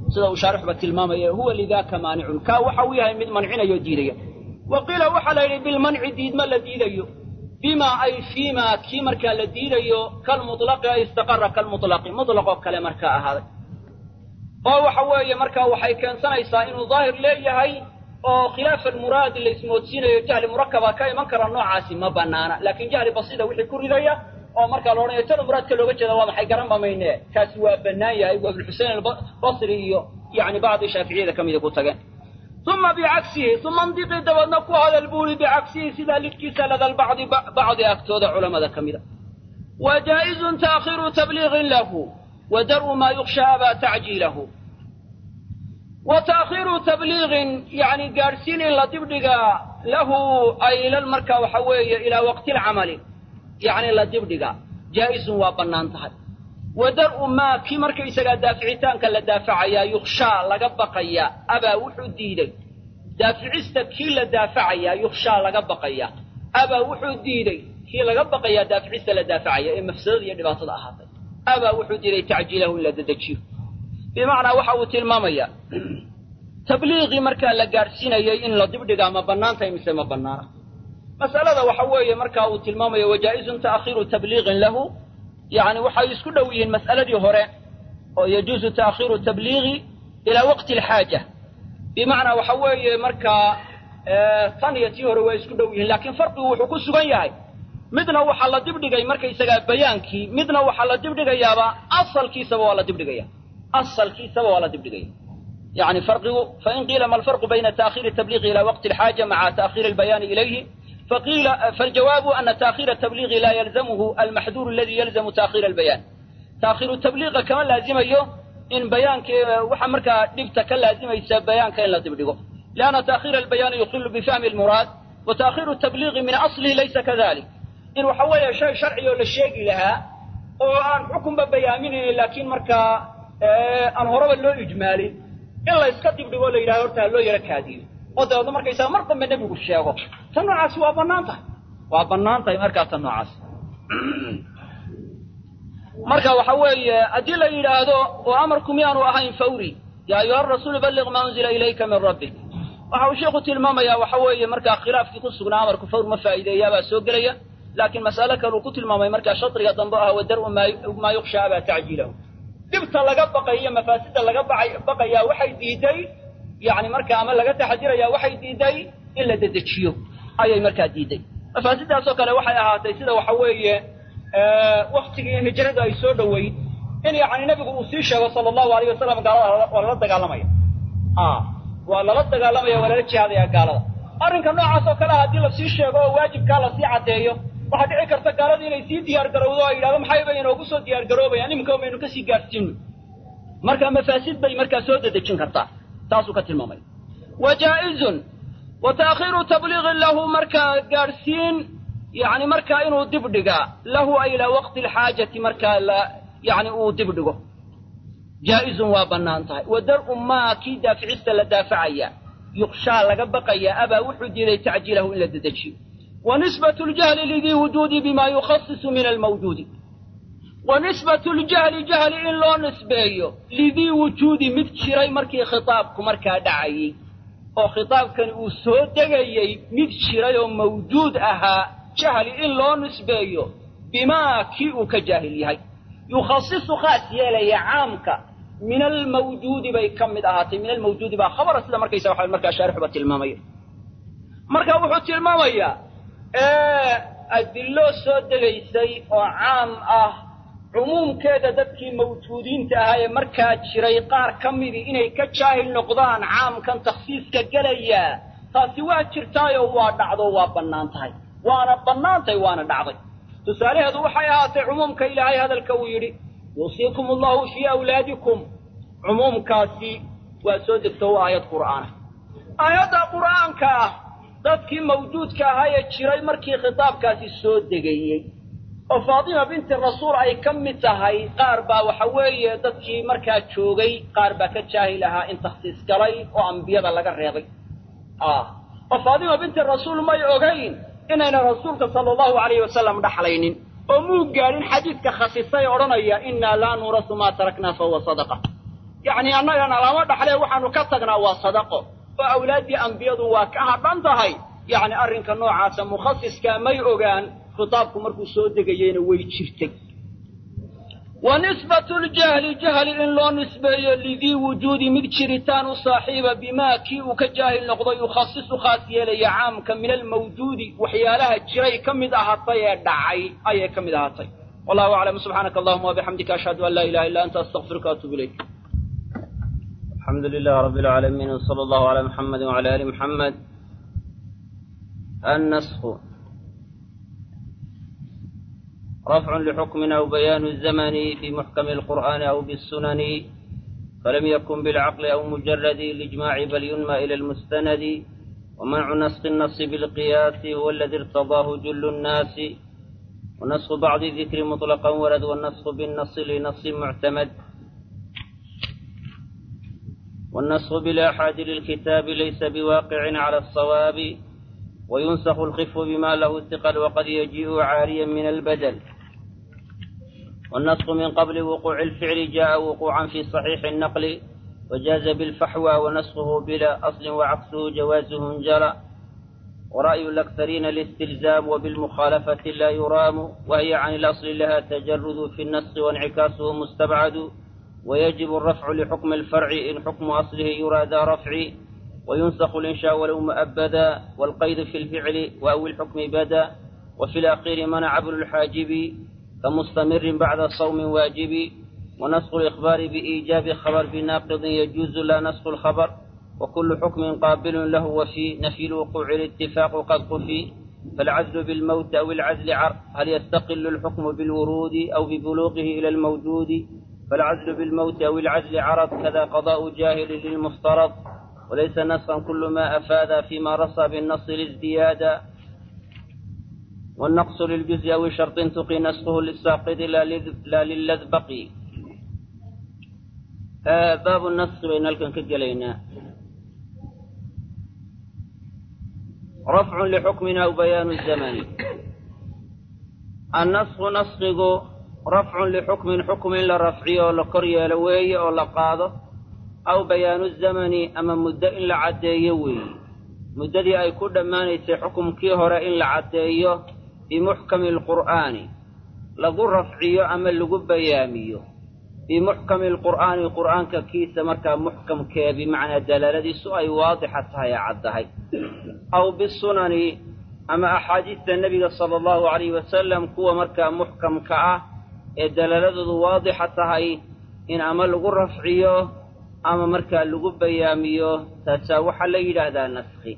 sida uu shaarixba tilmaamaya huwa lidaaka maanicun kaa waxa uu yahay mid mancinayo diidaya wa qiila waxaa la yidhi bilmanci diidma la diidayo bima ay fiima kii markaa la diidayo kalmutlaqi ay istaqara kalmutlaqi mutlaqoo kale markaa ahaaday oo waxa weeye markaa waxay keensanaysaa inuu daahir leeyahay oo khilaaf almuraadi la ismoodsiinayo jahli murakaba ka iman kara noocaasi ma banaana laakiin jahli basiida wixii ku ridaya oo markaa la odhanayo tana muraadka looga jeeda waa maxay garan ba mayne kaasi waa bannaan yahay waa ibnuxusein albasri iyo yani bacdi shaaficiyada ka mida ku tageen uma bicagsihi uma ndiqii dabeedna ku hadal buuri bicagsihi sidaa lidkiisa ladal bacdi bacdi agtooda culamada ka mida wa jaa'izun taakhiru tabliiqin lahu wa dar'u maa yukhsha abaa tacjiilahu wa taakhiru tabliiqin yani gaadhsiin in la dibdhigaa lahu ay ilal markaa waxa weeye ilaa waqti lcamali yacni la dibdhigaa jaa'izun waa bannaan tahay wa dar'u maa kii markaysagaa daaficitaanka la daafacayaa yukhshaa laga baqayaa abaa wuxuu diiday daaficista kii la daafacayaa yukhshaa laga baqayaa abaa wuxuu diiday kii laga baqayaa daaficista la daafacaya ee mafsadada iyo dhibaatada ahaatay abaa wuxuu diiday tacjiilahu in la dedejiyo bimacnaa waxa uu tilmaamayaa tabliiqii markaa la gaadhsiinayay in la dibdhigaa ma bannaan tahay mise ma bannaana mas'alada waxa weeye markaa uu tilmaamaya wajaa'izun ta'khiiru tabliiqin lahu yacni waxay isku dhow yihiin mas'aladii hore oo yajuusu ta'khiiru tabliiqi ilaa waqti alxaaja bimacnaa waxa weeye markaa tan iyo tii hore waa isku dhow yihiin laakiin farqigu wuxuu ku sugan yahay midna waxaa la dibdhigay markaysagaa bayaankii midna waxaa la dibdhigayaaba asalkiisaba waa la dibdhigaya asalkiisaba waa la dibdhigaya يعني فرقه فإن قيل ما الفرق بين تأخير التبليغ إلى وقت الحاجة مع تأخير البيان إليه فقيل فالجواب أن تأخير التبليغ لا يلزمه المحذور الذي يلزم تأخير البيان تأخير التبليغ كمان لازم أيه إن بيان وحمرك دبتك لازم يساب بيان كان لا تبلغه لأن تأخير البيان يخل بفهم المراد وتأخير التبليغ من أصله ليس كذلك إن وحوي شيء شرعي ولا شيء لها وأن حكم ببيامين لكن مركا أن هرب له إجمالي in la iska dibdhigo la yidhahdo horta ha loo yaro kaadiyo oo dabeedna markaysaga mar dambe nebigu sheego tan noocaasi waa bannaan tahay waa bannaan tahay markaa tan noocaas marka waxa weeye haddii la yidhaahdo oo amarku miyaanu ahayn fawri yaa ayuha rasuulu balliq maa unzila ilayka min rabbik waxa uu sheikhu tilmaamayaa waxa weeye markaa khilaafkii ku sugnaa amarku fawr ma faa'iideeyaabaa soo gelaya laakiin mas'ale kale uu ku tilmaamay markaa shadriga dambe ah wadar'u maa yukhsha abaa tacjiilahu dhibta laga baqayo mafaasida laga baqayaa waxay diiday yani markaa ama laga taxadirayaa waxay diiday in la dedejiyo ayay markaa diiday mafaasidaasoo kale waxay ahaatay sida waxa weeye waktigii hijrada ay soo dhoweyd in yani nebigu uu sii sheego sala allahu alayh wasalam gaalada waa lala dagaalamaya waa lala dagaalamaya waa lala jihaadaya gaalada arrinka noocaas oo kale haddii lasii sheego oo waajibkaa lasii caddeeyo waxaa dhici karta gaaladii inay sii diyaar garowdo oo yidhahdo maxayba inoogu soo diyaar garoobayaan iminka baynu kasii gaadhsiino marka mafaasid bay markaa soo dedejin kartaa taasuu ka tilmaamaya wa jaa'izun wa ta'khiiru tabliiqin lahu markaa gaadhsiin yani markaa inuu dibdhigaa lahu ay ilaa waqti alxaajati markaa la yani uu dibdhigo jaa'izun waa bannaan tahay wa dar'u maa kii daaficista la daafacaya yukshaa laga baqaya abaa wuxuu diiday tacjiilahu in la dedejiyo ونسبة الجهل لذي وجود بما يخصص من الموجود ونسبة الجهل جهل إن لو نسبيه لذي وجود مدشري مركي خطابك مركا دعي أو خطاب كان أسود دقيي مدشري موجود أها جهل إن لو نسبيه بما كيء كجاهل هاي يخصص خاص يلي عامك من الموجود بي كم أهاتي من الموجود با خبر سيدا مركي سوحا مركا شارح بتلمامية مركا وحو تلمامية adilo soo degaysay oo caam ah cumuumkeeda dadkii mawjuudiinta ahaa ee markaa jiray qaar ka midii inay ka jaahil noqdaan caamkan takhsiiska gelaya taasi waa jirtaayoo waa dhacdo waa bannaan tahay waana bannaan tahay waana dhacday tusaalaheedu waxay ahaatay cumuumka ilaahay hadalka uu yidhi yuusiikum allahu fii awlaadikum cumuumkaasi waa soo degto waa aayad qur'aana aayadda qur'aanka ah dadkii mawjuudka ahaa ee jiray markii khitaabkaasi soo degayey oo faatima binti rasuul ay ka mid tahay qaar baa waxa weeye dadkii markaa joogay qaar baa ka jaahil ahaa in takhsiis galay oo ambiyada laga reebay oo faatima binti rasuul may ogayn inayna rasuulka sala allahu alayhi wasalam dhaxlaynin oo muu gaadhin xadiidka khasisay odhanaya innaa laa nuurasu maa taraknaa fahuwa sadaqa yacni annagana lama dhaxlee waxaanu ka tagnaa waa sadaqo oo awlaaddii ambiyadu waa ka hadhan tahay yacni arrinka noocaasa mukhasiskaa may ogaan khitaabku markuu soo degayeyna way jirtay wa nisbatu ljahli jahli in loo nisbeeyo lidii wujuudi mid jiritaan u saaxiiba bimaa kii uu ka jaahil noqdo yukhasisu khaas yeelaya caamka min almawjuudi waxyaalaha jiray ka mid ahaatay ee dhacay ayay ka mid ahaatay wallahu aclam subxaanaka allahuma wabixamdika ashhadu an laa ilaha illa anta astaqfiruka waatubu ilayk الحمد لله رب العالمين وصلى الله على محمد وعلى آل محمد النسخ رفع لحكم أو بيان الزمن في محكم القرآن أو بالسنن فلم يكن بالعقل أو مجرد الإجماع بل ينمى إلى المستند ومنع نسخ النص بالقياس هو الذي ارتضاه جل الناس ونسخ بعض الذكر مطلقا ورد والنسخ بالنص لنص معتمد والنسخ بالآحاد للكتاب ليس بواقع على الصواب وينسخ الخف بما له ثقل وقد يجيء عاريا من البدل والنسخ من قبل وقوع الفعل جاء وقوعا في صحيح النقل وجاز بالفحوى ونسخه بلا أصل وعكسه جوازه انجرى ورأي الأكثرين الاستلزام وبالمخالفة لا يرام وهي عن الأصل لها تجرد في النسخ وانعكاسه مستبعد ويجب الرفع لحكم الفرع إن حكم أصله يرى ذا رفع وينسخ الإنشاء ولو مؤبدا والقيد في الفعل وأو الحكم بدا وفي الأخير منع ابن الحاجب كمستمر بعد صوم واجب ونسخ الإخبار بإيجاب خبر بناقض يجوز لا نسخ الخبر وكل حكم قابل له وفي نفي الوقوع الاتفاق قد قفي فالعزل بالموت أو العزل عر هل يستقل الحكم بالورود أو ببلوغه إلى الموجود فالعزل بالموت أو العزل عرض كذا قضاء جاهل للمفترض وليس نسخا كل ما أفاد فيما رصى بالنص الازدياد والنقص للجزء أو شرط تقي نسخه للساقط لا للذ بقي آه باب النسخ بين الكن كجلينا رفع لحكمنا أو بيان الزمن النسخ نسخه rafcun lixukmin xukm in la rafciyo oo la kor yeelo weeye oo la qaado aw bayaanu zamani ama muddo in la caddeeyo weeye muddadii ay ku dhammaanaysay xukumkii hore in la caddeeyo bimuxkami alqur'aani lagu rafciyo ama lagu bayaamiyo bimuxkami alqur'aani qur'aanka kiisa markaa muxkamkee bimacnaa dalaaladiisu ay waadixa tahay ee caddahay aw bisunani ama axaadiista nebiga sala allahu calayhi wasalam kuwa markaa muxkamka ah ee dalaaladoodu waadixa tahay in ama lagu rafciyo ama markaa lagu bayaamiyo taasaa waxaa la yidhaahdaa naskhi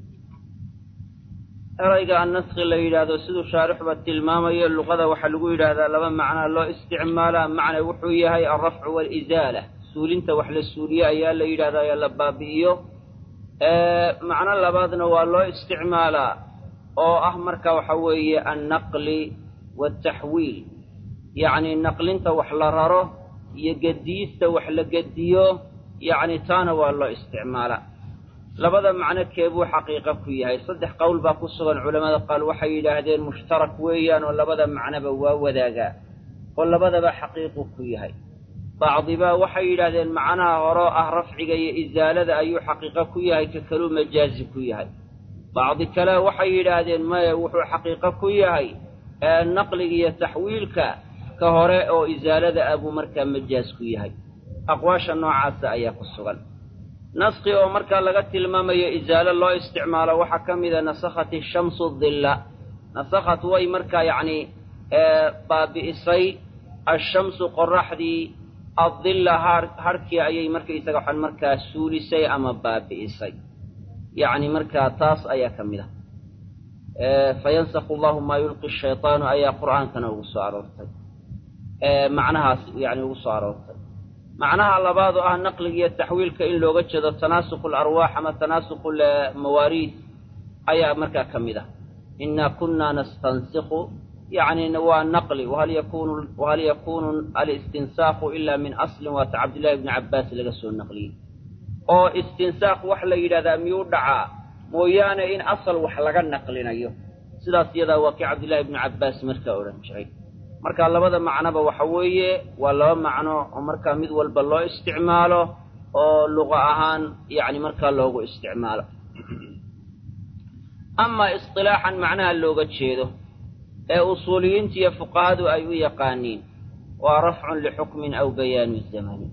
erayga annaskhi la yidhaahdo siduu shaarixba tilmaamayo luqada waxaa lagu yidhaahdaa laba macnaa loo isticmaalaa macna wuxuu yahay alrafcu waalisaala suulinta wax la suuliyo ayaa la yidhahdaa ee la baabi'iyo macno labaadna waa loo isticmaalaa oo ah marka waxa weeye annaqli waaltaxwiil yacni naqlinta wax la raro iyo gediista wax la gediyo yacni taana waa loo isticmaalaa labada macno keebuu xaqiiqa ku yahay saddex qowl baa ku sugan culamada qaal waxay yidhaahdeen mushtarak weeyaan oo labada macnoba waa wadaagaa oo labadaba xaqiiqu ku yahay bacdibaa waxay yidhaahdeen macnaha horoo ah rafciga iyo isaalada ayuu xaqiiqo ku yahay ka kaluu majaazi ku yahay bacdi kale waxay yidhaahdeen maya wuxuu xaqiiqo ku yahay naqliga iyo taxwiilka ka hore oo isaalada ah buu markaa majaaz ku yahay aqwaasha noocaasa ayaa ku sugan naskhi oo markaa laga tilmaamayo isaalo loo isticmaalo waxaa ka mida nasakhat shamsu dilla nasakhat way markaa yacni baabi'isay ashamsu qoraxdii addilla har harhkii ayay markaysaga waxaan markaa suulisay ama baabi'isay yacni markaa taas ayaa ka mid ah fayansakhu allahu maa yulqi shaytaanu ayaa qur'aankana ugu soo aroortay macnahaas yani ugu soo aroortay macnaha labaad oo ah naqliga iyo taxwiilka in looga jeedo tanaasuqu alarwaax ama tanaasuqu lmawaariis ayaa markaa ka mid ah inaa kunna nastansikhu yacni waa naqli wahal yakunu wahal yakunu alistinsaaku ila min aslin waata cabdillahi bni cabbaas laga soo naqliyey oo istinsaaq wax la yidhahdaa miyuu dhacaa mooyaane in asal wax laga naqlinayo sidaas iyadaa waa kii cabdillahi bni cabbaas markaa odhan jiray marka labada macnoba waxa weeye waa laba macno oo markaa mid walba loo isticmaalo oo luqa ahaan yacni markaa loogu isticmaalo amaa isqilaaxan macnaha looga jeedo ee usuuliyiinta iyo fuqahadu ay u yaqaaniin waa rafcun lixukmin aw bayaanu zamani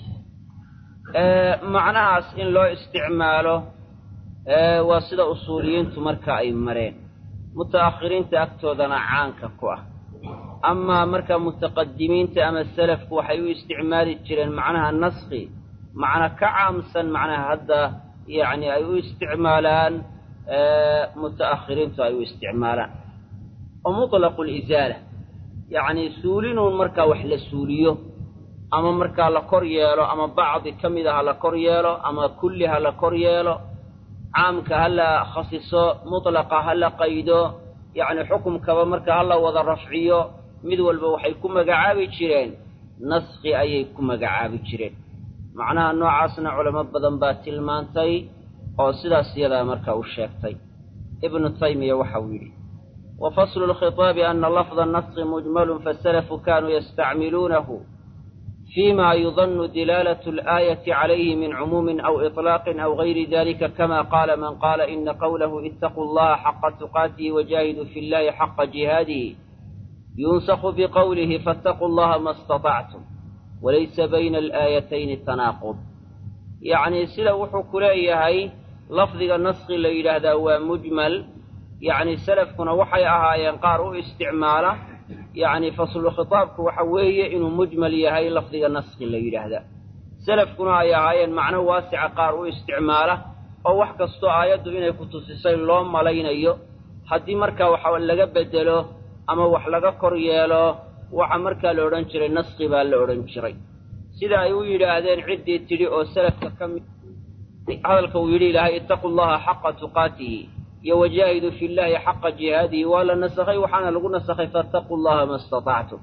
macnahaas in loo isticmaalo waa sida usuuliyiintu marka ay mareen muta'akhiriinta agtoodana caanka ku ah amaa marka mutaqadimiinta ama selafku waxay u isticmaali jireen macnaha naskhi macna ka caamsan macnaha hadda yacni ay u isticmaalaan muta'akhiriintu ay u isticmaalaan oo mutlaqu lisaala yacni suulinuun markaa wax la suuliyo ama markaa la kor yeelo ama bacdi ka mid a ha la kor yeelo ama kulli ha la kor yeelo caamka ha la khasiso mutlaqa ha la qaydo yacni xukumkaba marka ha la wada rafciyo mid walba waxay ku magacaabi jireen naskhi ayay ku magacaabi jireen macnaha noocaasna culamo badan baa tilmaantay oo sidaas iyadaa markaa u sheegtay ibnu taymiya waxa uu yidhi wa faslu lkhitaabi ana lafda naskhi mujmalun fasalafu kanuu yastacmiluunahu فيما يظن دلالة الآية عليه من عموم أو إطلاق أو غير ذلك كما قال من قال إن قوله اتقوا الله حق تقاته وجاهدوا في الله حق جهاده ينسخ بقوله فاتقوا الله ما استطعتم وليس بين الآيتين تناقض يعني سلا وحو كليهي لفظ النسخ اللي هذا هو مجمل يعني سلفكنا وحي أهايان قاروا استعماله yacni faslu khitaabku waxa weeye inuu mujmal yahay lafdiga naskhi la yidhaahda selafkuna ay ahaayeen macno waasica qaar u isticmaala oo wax kastoo aayaddu inay ku tusisay loo malaynayo haddii markaa waxa laga bedelo ama wax laga kor yeelo waxa markaa la odhan jiray naskhi baa la odhan jiray sida ay u yidhaahdeen ciddii tidhi oo selafka ka mid hadalka uu yidhi ilaahay ittaqu llaha xaqa tuqaatihi iyo wajaahidu fi llahi xaqa jihaadihi waa la nasakhay waxaana lagu nasakhay faataquu llaha ma istatactum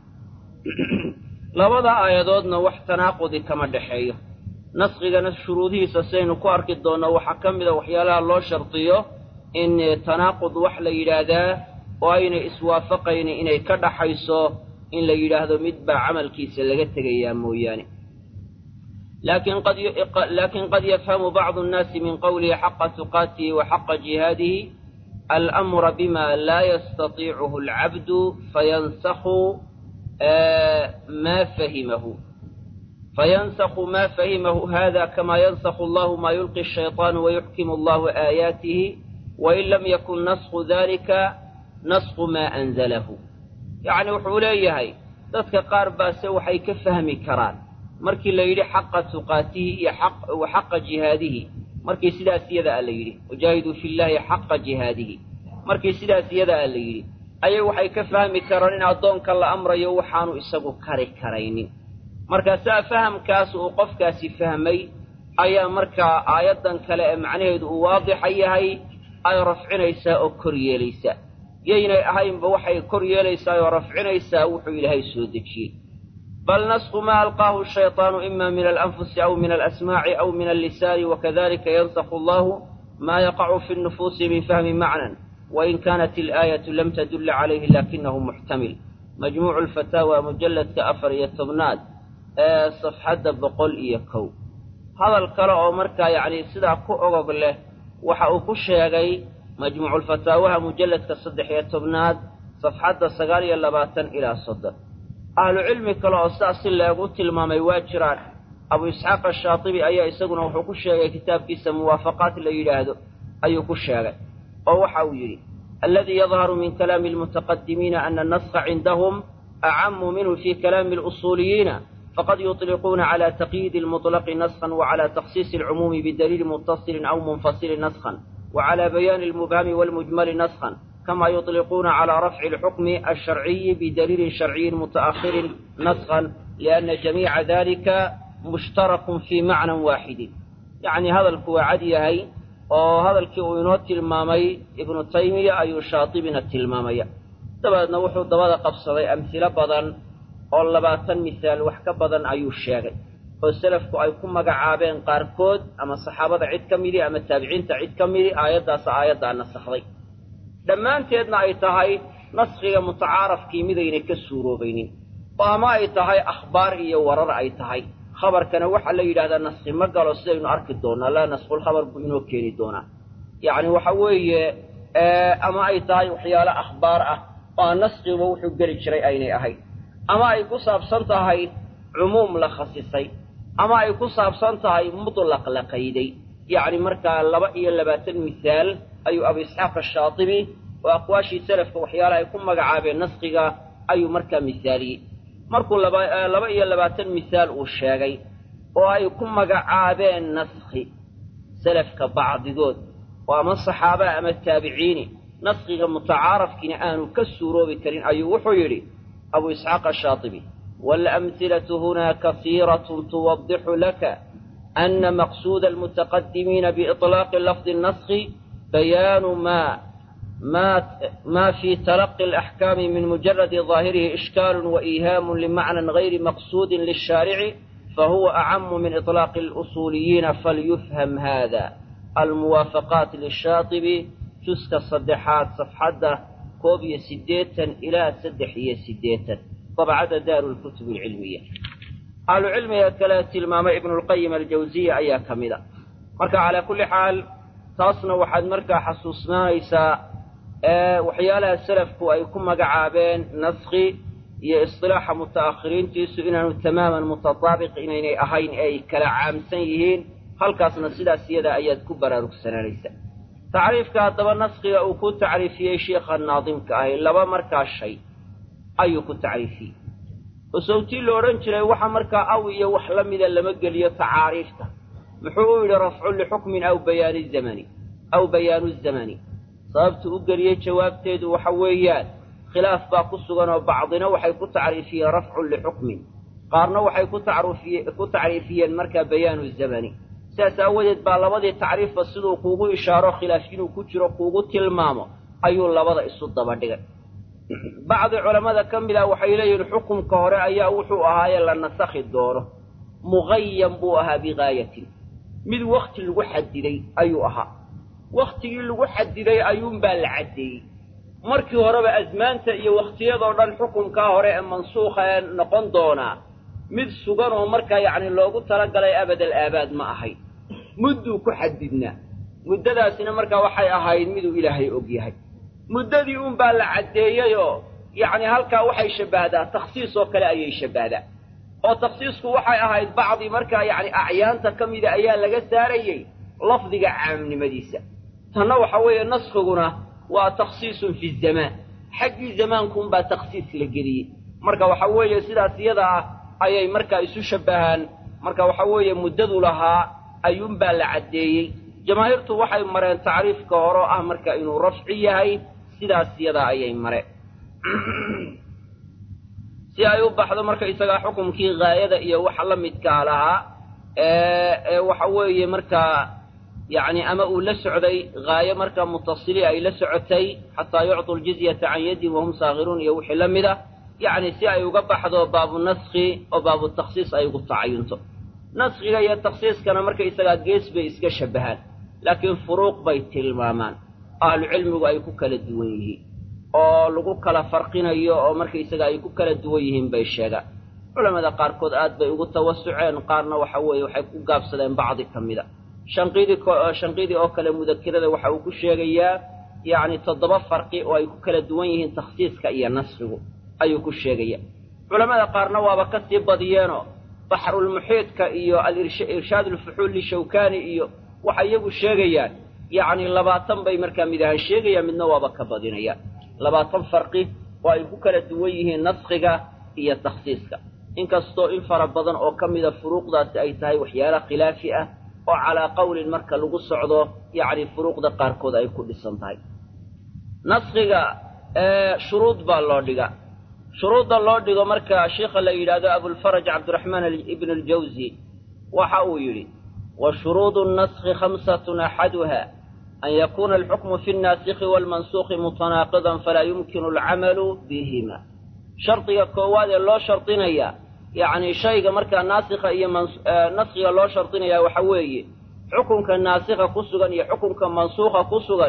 labada aayadoodna wax tanaaqudi kama dhexeeyo naskigana shuruudihiisa saynu ku arki doonno waxaa ka mida waxyaalaha loo shardiyo in tanaaqud wax la yidhaahdaa oo aynay iswaafaqaynin inay ka dhaxayso in la yidhaahdo mid baa camalkiisa laga tegayaa mooyaane لكن قد يفهم بعض الناس من قوله حق تقاته وحق جهاده الأمر بما لا يستطيعه العبد فينسخ ما فهمه فينسخ ما فهمه هذا كما ينسخ الله ما يلقي الشيطان ويحكم الله آياته وإن لم يكن نسخ ذلك نسخ ما أنزله يعني وحوليه ذاتك قاربا سوحي كفهم كران markii la yidhi xaqa tuqaatihi iyo wa xaqa jihaadihi markii sidaas iyada a la yidhi wajaahiduu fi llaahi xaqa jihaadihi markii sidaas iyada a la yidhi ayay waxay ka fahmi karaan in addoonka la amrayo waxaanu isagu kari karaynin markaasaa fahamkaas uu qofkaasi fahmay ayaa markaa aayaddan kale ee macnaheedu uu waadixa yahay ay rafcinaysaa oo kor yeelaysaa yaynay ahaynba waxay kor yeelaysaa oo rafcinaysaa wuxuu ilaahay soo dejiyey بل نسخ ما ألقاه الشيطان إما من الأنفس أو من الأسماع أو من اللسان وكذلك ينسخ الله ما يقع في النفوس من فهم معنى وإن كانت الآية لم تدل عليه لكنه محتمل مجموع الفتاوى مجلد كأفر يتبناد آه صفحة بقول إيكو هذا الكلاء مركا يعني سدع كؤغب له وحأوكو الشيغي مجموع الفتاوى مجلد كصدح يتبناد صفحة سقالي اللباتن إلى صدر ahlu cilmi kale oo sidaas si leegu tilmaamay waa jiraan abu isxaaq ashaatibi ayaa isaguna wuxuu ku sheegay kitaabkiisa muwaafaqaat la yidhaahdo ayuu ku sheegay oo waxa uu yidhi alladii yadharu min kalaami almutaqadimiina ana anaskha cindahum acamu minhu fi kalaami alusuuliyiina faqad yuطliquuna cala taqyiidi almuطlaqi naskhan wacala takhsiisi alcumuumi bidaliili muttasilin aw munfasilin naskhan wacala bayaani almubhami walmujmali naskhan كما يطلقون على رفع الحكم الشرعي بدليل شرعي متأخر نسخا لأن جميع ذلك مشترك في معنى واحد يعني هذا الكوعدي هي وهذا الكوينوت المامي ابن تيمية أي شاطبنا التلمامية دبادنا وحو دبادا قبصدي أمثلة بدن أو لباتن مثال وحكا بدن أي الشاغي والسلف أي كم مقعابين قاركود أما الصحابة عد كميري أما التابعين تعد كميري آيات داس آيات دا نسخضي dhammaanteedna ay tahay naskhiga mutacaarafkii midayna ka suuroobaynin oo ama ay tahay akhbaar iyo warar ay tahay khabarkana waxaa la yidhahdaa naskhi ma galo sidaynu arki doonaa laa naskhulkhabar buu inoo keeni doonaa yacni waxa weeye ama ay tahay waxyaalo akhbaar ah oo aan naskhiba wuxuu geli jiray aynay ahayd ama ay ku saabsan tahay cumuum la khasisay ama ay ku saabsan tahay mutlaq la qayday yacni markaa laba iyo labaatan misaal ayuu abu isxaaq ashaatibi oo aqwaashii salafka waxyaalaha ay ku magacaabeen naskhiga ayuu markaa misaaliyey markuu laba laba iyo labaatan misaal uu sheegay oo ay ku magacaabeen naskhi salafka bacdigood oo ama saxaaba ama taabiciini naskhiga mutacaarafkiina aanu ka suuroobi karin ayuu wuxuu yidhi abu isxaaq ashaatibi waalamhilatu hunaa kasiiratun tuwadixu laka ana maqsuuda almutaqadimiina biiطlaaqi lafdi naskhi bayaanu ma ma fi talaqi alaxkaami min mujaradi ظaahirihi ishkaalu waiihaamu limacnan gayri maqsuudin lishaarici fahuwa acamu min iطlaaqi اlusuuliyiina falyufham hada almuwaafaqaat lishaatibi juska saddexaad safxadda koob iyo siddeetan ilaa saddex iyo siddeetan dabcada daaru lkutub alcilmiya ahlucilmiga kale tilmaamay ibnulqayim aljawsiya ayaa ka mid a marka calaa kulli xaal taasna waxaad markaa xasuusnaanaysaa waxyaalaha salafku ay ku magacaabeen naskhi iyo isilaaxa muta'akhiriintiisu inaanu tamaaman mutataabiq inaynay ahayn ee ay kala caamsan yihiin halkaasna sidaas iyada ayaad ku baraarugsanaanaysaa tacriifka haddaba naskhiga uu ku tacriifiyey sheikha naadimka ahi laba markaa shay ayuu ku tacriifiyey oo sawtii la odhan jiray waxa markaa aw iyo wax la mida lama geliyo tacaariifta muxuu u yidhi rafcun lixukmin aw bayaani zamani aw bayaanu zamani sababtu u geliyey jawaabteedu waxa weeyaan khilaaf baa ku sugan oo bacdina waxay ku tacriifiyeen rafcun lixukmin qaarna waxay ku tacriifiyeen markaa bayaanu zamani sidaas aawadeed baa labadii tacriifba siduu kuugu ishaaro khilaaf inuu ku jiro kuugu tilmaamo ayuu labada isu daba dhigay bacdi culammada ka mid ah waxay leeyihiin xukunka hore ayaa wuxuu ahaaye la nasakhi doono muqayan buu ahaa bigaayatin mid wakhti lagu xadiday ayuu ahaa wakhtigii lagu xadiday ayuunbaa la caddeeyey markii horeba asmaanta iyo wakhtiyadoo dhan xukunkaa hore ee mansuukha ee noqon doonaa mid sugan oo markaa yacni loogu talagalay abadal aabaad ma ahayd mudduu ku xadidnaa muddadaasina markaa waxay ahayd miduu ilaahay og yahay muddadii unbaa la caddeeyeyoo yacni halkaa waxay shabbahdaa takhsiis oo kale ayay shabbahdaa oo takhsiisku waxay ahayd bacdi markaa yacni acyaanta ka mida ayaa laga saarayey lafdiga caamnimadiisa tanna waxa weeye naskhiguna waa takhsiisun fi zamaan xaggii zamaankuunbaa takhsiis la geliyey marka waxa weeye sidaas iyada ah ayay markaa isu shabbahaan marka waxa weeye muddadu lahaa ayuunbaa la caddeeyey jamaahiirtu waxay mareen tacriifka hore oo ah marka inuu rafci yahay sidaas yadaa ayay mareen si ay u baxdo marka isagaa xukumkii haayada iyo waxa la midkaa lahaa ee waxa weeye markaa yacni ama uu la socday haayo markaa mutasili ay la socotay xataa yucطu ljizyata can yaddin wahum saakhiruun iyo wixii la mid ah yacni si ay uga baxdo baabu naskhi oo baabu takhsiis ay ugu tacayunto naskhiga iyo takhsiiskana marka isagaa gees bay iska shabbahaan laakiin furuuq bay tilmaamaan ahlucilmigu ay ku kala duwan yihiin oo lagu kala farqinayo oo markaysaga ay ku kala duwan yihiin bay sheegaan culamada qaarkood aad bay ugu tawasuceen qaarna waxa weeye waxay ku gaabsadeen bacdi ka mida shanqiidi shanqiidi oo kale mudakirada waxa uu ku sheegayaa yacni toddoba farqi oo ay ku kala duwan yihiin takhsiiska iyo naskhigu ayuu ku sheegaya culamada qaarna waaba ka sii badiyeenoo baxrulmuxiidka iyo alirshaad alfuxuul lishawkani iyo waxay iyagu sheegayaan yacni labaatan bay markaa mid ahaan sheegayaan midna waaba ka badinayaan labaatan farqi oo ay ku kala duwan yihiin naskhiga iyo takhsiiska inkastoo in fara badan oo ka mida furuuqdaasi ay tahay waxyaala khilaafi ah oo calaa qowlin marka lagu socdo yacni furuuqda qaarkood ay ku dhisan tahay naskhiga shuruud baa loo dhiga shuruudda loo dhigo marka sheikha la yidhaahdo abulfaraj cabdiraxmaan ibn aljawzi waxa uu yidhi wa shuruudu naskhi khamsatun axaduha an yakuuna alxukmu fi naasikhi waalmansuukhi mutanaaqidan falaa yumkinu alcamalu bihima shardiga koowaad ee loo shardinaya yacni shayga markaa naasikha iyo naskhiga loo shardinaya waxa weeye xukunka naasikha ku sugan iyo xukunka mansuukha ku sugani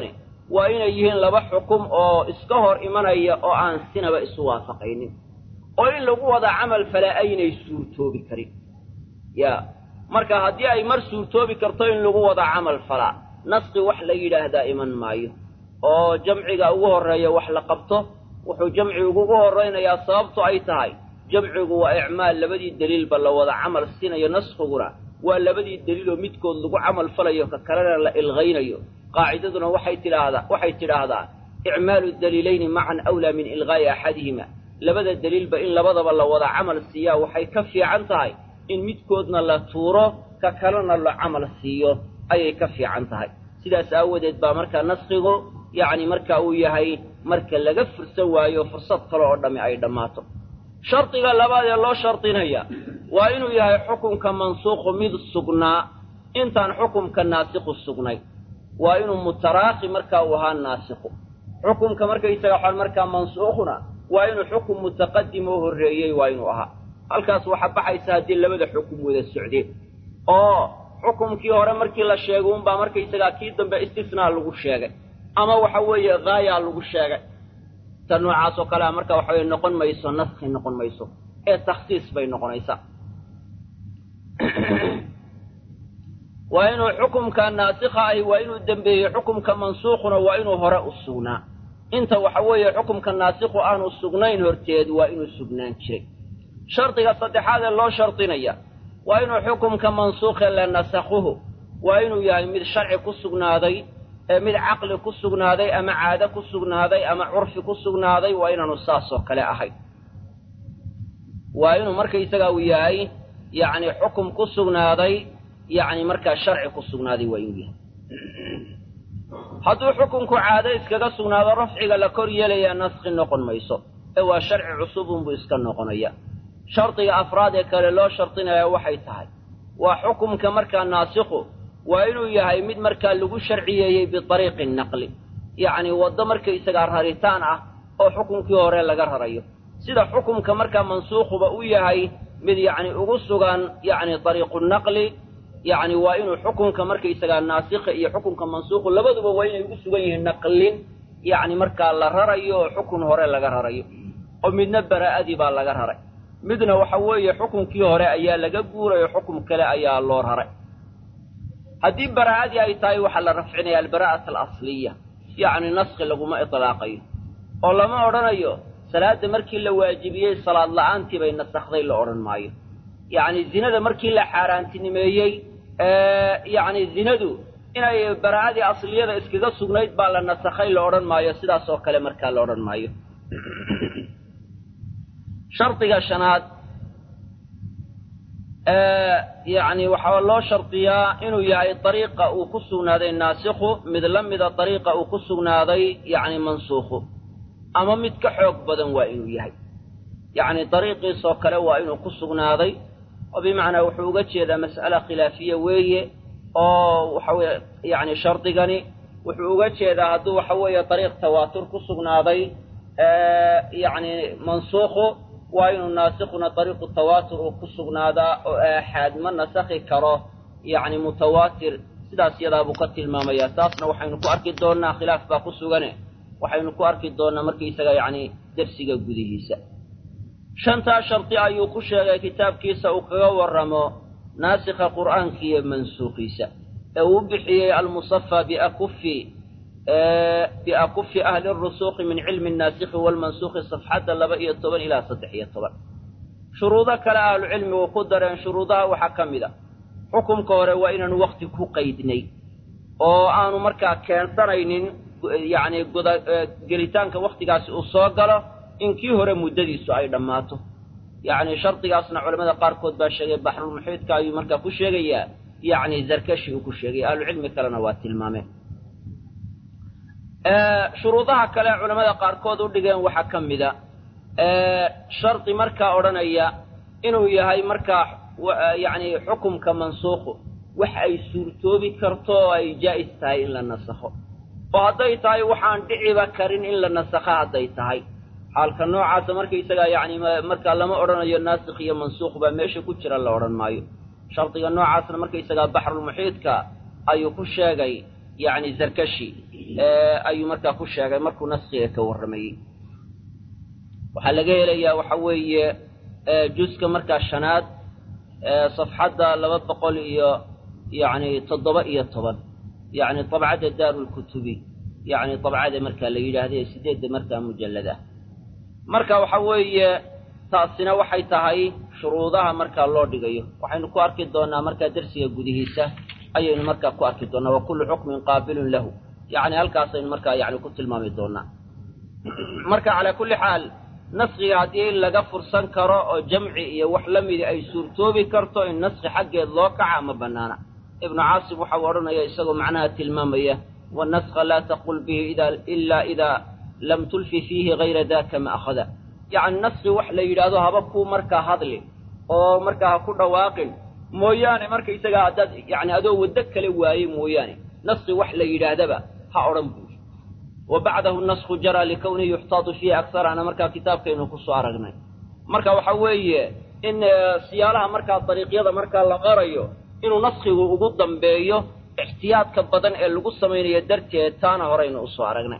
waa inay yihiin laba xukum oo iska hor imanaya oo aan sinaba isu waafaqaynin oo in lagu wada camal falaa aynay suurtoobi karin ya marka haddii ay mar suurtoobi karto in lagu wada camal falaa naski wax la yidhaahdaa iman maayo oo jamciga ugu horreeya wax la qabto wuxuu jamcigu ugu horraynayaa sababto ay tahay jamcigu waa icmaal labadii deliilba la wada camal siinayo naskiguna waa labadii deliiloo midkood lagu camal falayo ka kalena la ilqaynayo qaacidaduna waxay tidhaahdaa waxay tidhaahdaa icmaalu daliilayni macan awlaa min ilqaa'i axadihima labada deliilba in labadaba la wada camal siiyaa waxay ka fiican tahay in midkoodna la tuuro ka kalena la camal siiyo ayay ka fiican tahay sidaas aawadeed baa markaa naskigu yacni marka uu yahay marka laga fursan waayo fursad kale oo dhammi ay dhammaato shardiga labaad ee loo shardinaya waa inuu yahay xukunka mansuuqu mid sugnaa intaan xukumka naasiqu sugnay waa inuu mutaraakhi markaa uu ahaa naasiqu xukumka markaysaga waxaan markaa mansuukhuna waa inuu xukum mutaqadim oo horreeyey waa inuu ahaa halkaas waxaa baxaysa haddii labada xukum wada socdeen oo xukumkii hore markii la sheegay unbaa markaysagaa kii dambe istisnaa lagu sheegay ama waxa weeye haayaa lagu sheegay ta noocaas oo kalea marka waxa weye noqon mayso naskhi noqon mayso ee takhsiis bay noqonaysaa waa inuu xukumka naasikha ahi waa inuu dembeeyey xukumka mansuukhuna waa inuu hore u sugnaa inta waxa weeye xukumka naasikhu aanu sugnayn horteed waa inuu sugnaan jiray shardiga saddexaad ee loo shardinaya waa inuu xukumka mansuukhe la nasakhuhu waa inuu yahay mid sharci ku sugnaaday ee mid caqli ku sugnaaday ama caado ku sugnaaday ama curfi ku sugnaaday waa inaanu saasoo kale ahayn waa inuu markaysaga uu yahay yacni xukum ku sugnaaday yacni markaa sharci ku sugnaaday waa inuu yahay hadduu xukunku caado iskaga sugnaado rafciga la kor yeelayaa naskhi noqon mayso ee waa sharci cusubunbuu iska noqonaya shardiga afraad ee kale loo shardinaya waxay tahay waa xukumka markaa naasikhu waa inuu yahay mid markaa lagu sharciyeeyey biariiqi naqli yacni waddo markaysagaa raritaan ah oo xukunkii hore laga rarayo sida xukumka markaa mansuukhuba u yahay mid yacni ugu sugan yacni ariiqu naqli yacni waa inuu xukunka markaysagaa naasikha iyo xukunka mansuukhu labaduba waa inay ugu sugan yihiin naqlin yacni markaa la rarayo oo xukun hore laga rarayo oo midna baraa'adii baa laga raray midna waxa weeye xukunkii hore ayaa laga guurayo xukum kale ayaa loo raray haddii baraa'adii ay tahay waxaa la rafcinaya albaraa'ata alasliya yacni naskhi laguma itlaaqayo oo lama odhanayo salaadda markii la waajibiyey salaad la'aantii bay nasakhday la odhan maayo yacni zinada markii la xaaraantinimeeyey yacni zinadu inay baraa'adii asliyada iskaga sugnayd baa la nasakhay la odhan maayo sidaas oo kale markaa la odhan maayo shardiga shanaad yacni waxaa loo shardiyaa inuu yahay dariiqa uu ku sugnaaday naasikhu mid la mida dariiqa uu ku sugnaaday yacni mansuukhu ama mid ka xoog badan waa inuu yahay yacni dariiqiisoo kale waa inuu ku sugnaaday oo bimacnaa wuxuu uga jeedaa mas'ala khilaafiya weeye oo waxa weye yacni shardigani wuxuu uga jeedaa hadduu waxa weeye dariiq tawaatur ku sugnaaday yacni mansuukhu waa inuu naasikhuna dariiqu tawaatur uu ku sugnaadaa oo aaxaad ma nasakhi karo yacni mutawaatir sidaas yadaa buu ka tilmaamayaa taasna waxaynu ku arki doonnaa khilaaf baa ku sugane waxaynu ku arki doonnaa markaysaga yacni dersiga gudihiisa shantaa shardi ayuu ku sheegay kitaabkiisa uu kaga warramo naasikha qur'aanka iyo mansuukhiisa ee uu bixiyey almusafaa biakufi biakufi ahli rusuuqi min cilmi naasikhi waalmansuukhi safxadda laba iyo toban ilaa saddex iyo toban shuruudo kale ahlucilmigu ku dareen shuruudaha waxaa ka mid a xukumka hore waa inaanu wakti ku qaydnay oo aanu markaa keensanaynin yacni guda gelitaanka wakhtigaasi uu soo galo in kii hore muddadiisu ay dhammaato yacni shardigaasna culamada qaarkood baa sheegay baxrulmuxiidka ayuu markaa ku sheegayaa yacni zarkashi uu ku sheegay ahlucilmi kalena waa tilmaameen shuruudaha kale culamada qaarkood u dhigeen waxaa ka mida shardi markaa odhanaya inuu yahay markaa yacni xukumka mansuukhu wax ay suurtoobi karto oo ay jaa'is tahay in la nasakho oo hadday tahay waxaan dhiciba karin in la nasakho hadday tahay xaalka noocaasa markaysagaa yacni markaa lama odhanayo naasikh iyo mansuukh baa meesha ku jira la odhan maayo shardiga noocaasna markaysagaa baxrulmuxiidka ayuu ku sheegay yacni zarkashi ayuu markaa ku sheegay markuu naskiga ka warramayey waxaa laga helayaa waxa weeye juska markaa shanaad safxadda laba boqol iyo yacni toddoba iyo toban yacni dabcadda daarulkutubi yacni dabcada markaa la yidhaahda ee sideedda markaa mujallad ah marka waxa weeye taasina waxay tahay shuruudaha markaa loo dhigayo waxaynu ku arki doonnaa markaa dersiga gudihiisa ayaynu markaa ku arki doonnaa wa kullu xukmin qaabilun lahu yacni halkaasaynu markaa yani ku tilmaami doonnaa marka calaa kulli xaal naskiga haddii laga fursan karo oo jamci iyo wax la midi ay suurtoobi karto in naski xaggeed loo kaca ma bannaana ibnu caasim waxau odhanaya isagoo macnaha tilmaamaya wanaska laa taqul bihi ilaa idaa lam tulfi fiihi hayra daka ma akhada yacni naski wax la yidhaahdo haba kuu markaa hadli oo markaa ha ku dhawaaqin mooyaane markaysagaa haddaad yani adoo waddo kale waaye mooyaane naski wax la yidhaahdaba ha odhan buuri wa bacdahu nasku jaraa likownihi yuxtaadu fiihi aksar ana markaa kitaabkaynu ku soo aragnay marka waxa weeye in siyaalaha markaa dariiqyada markaa la qarayo inuu naskigu ugu dambeeyo ixtiyaadka badan ee lagu samaynayo darteed taana horeynu usoo aragnay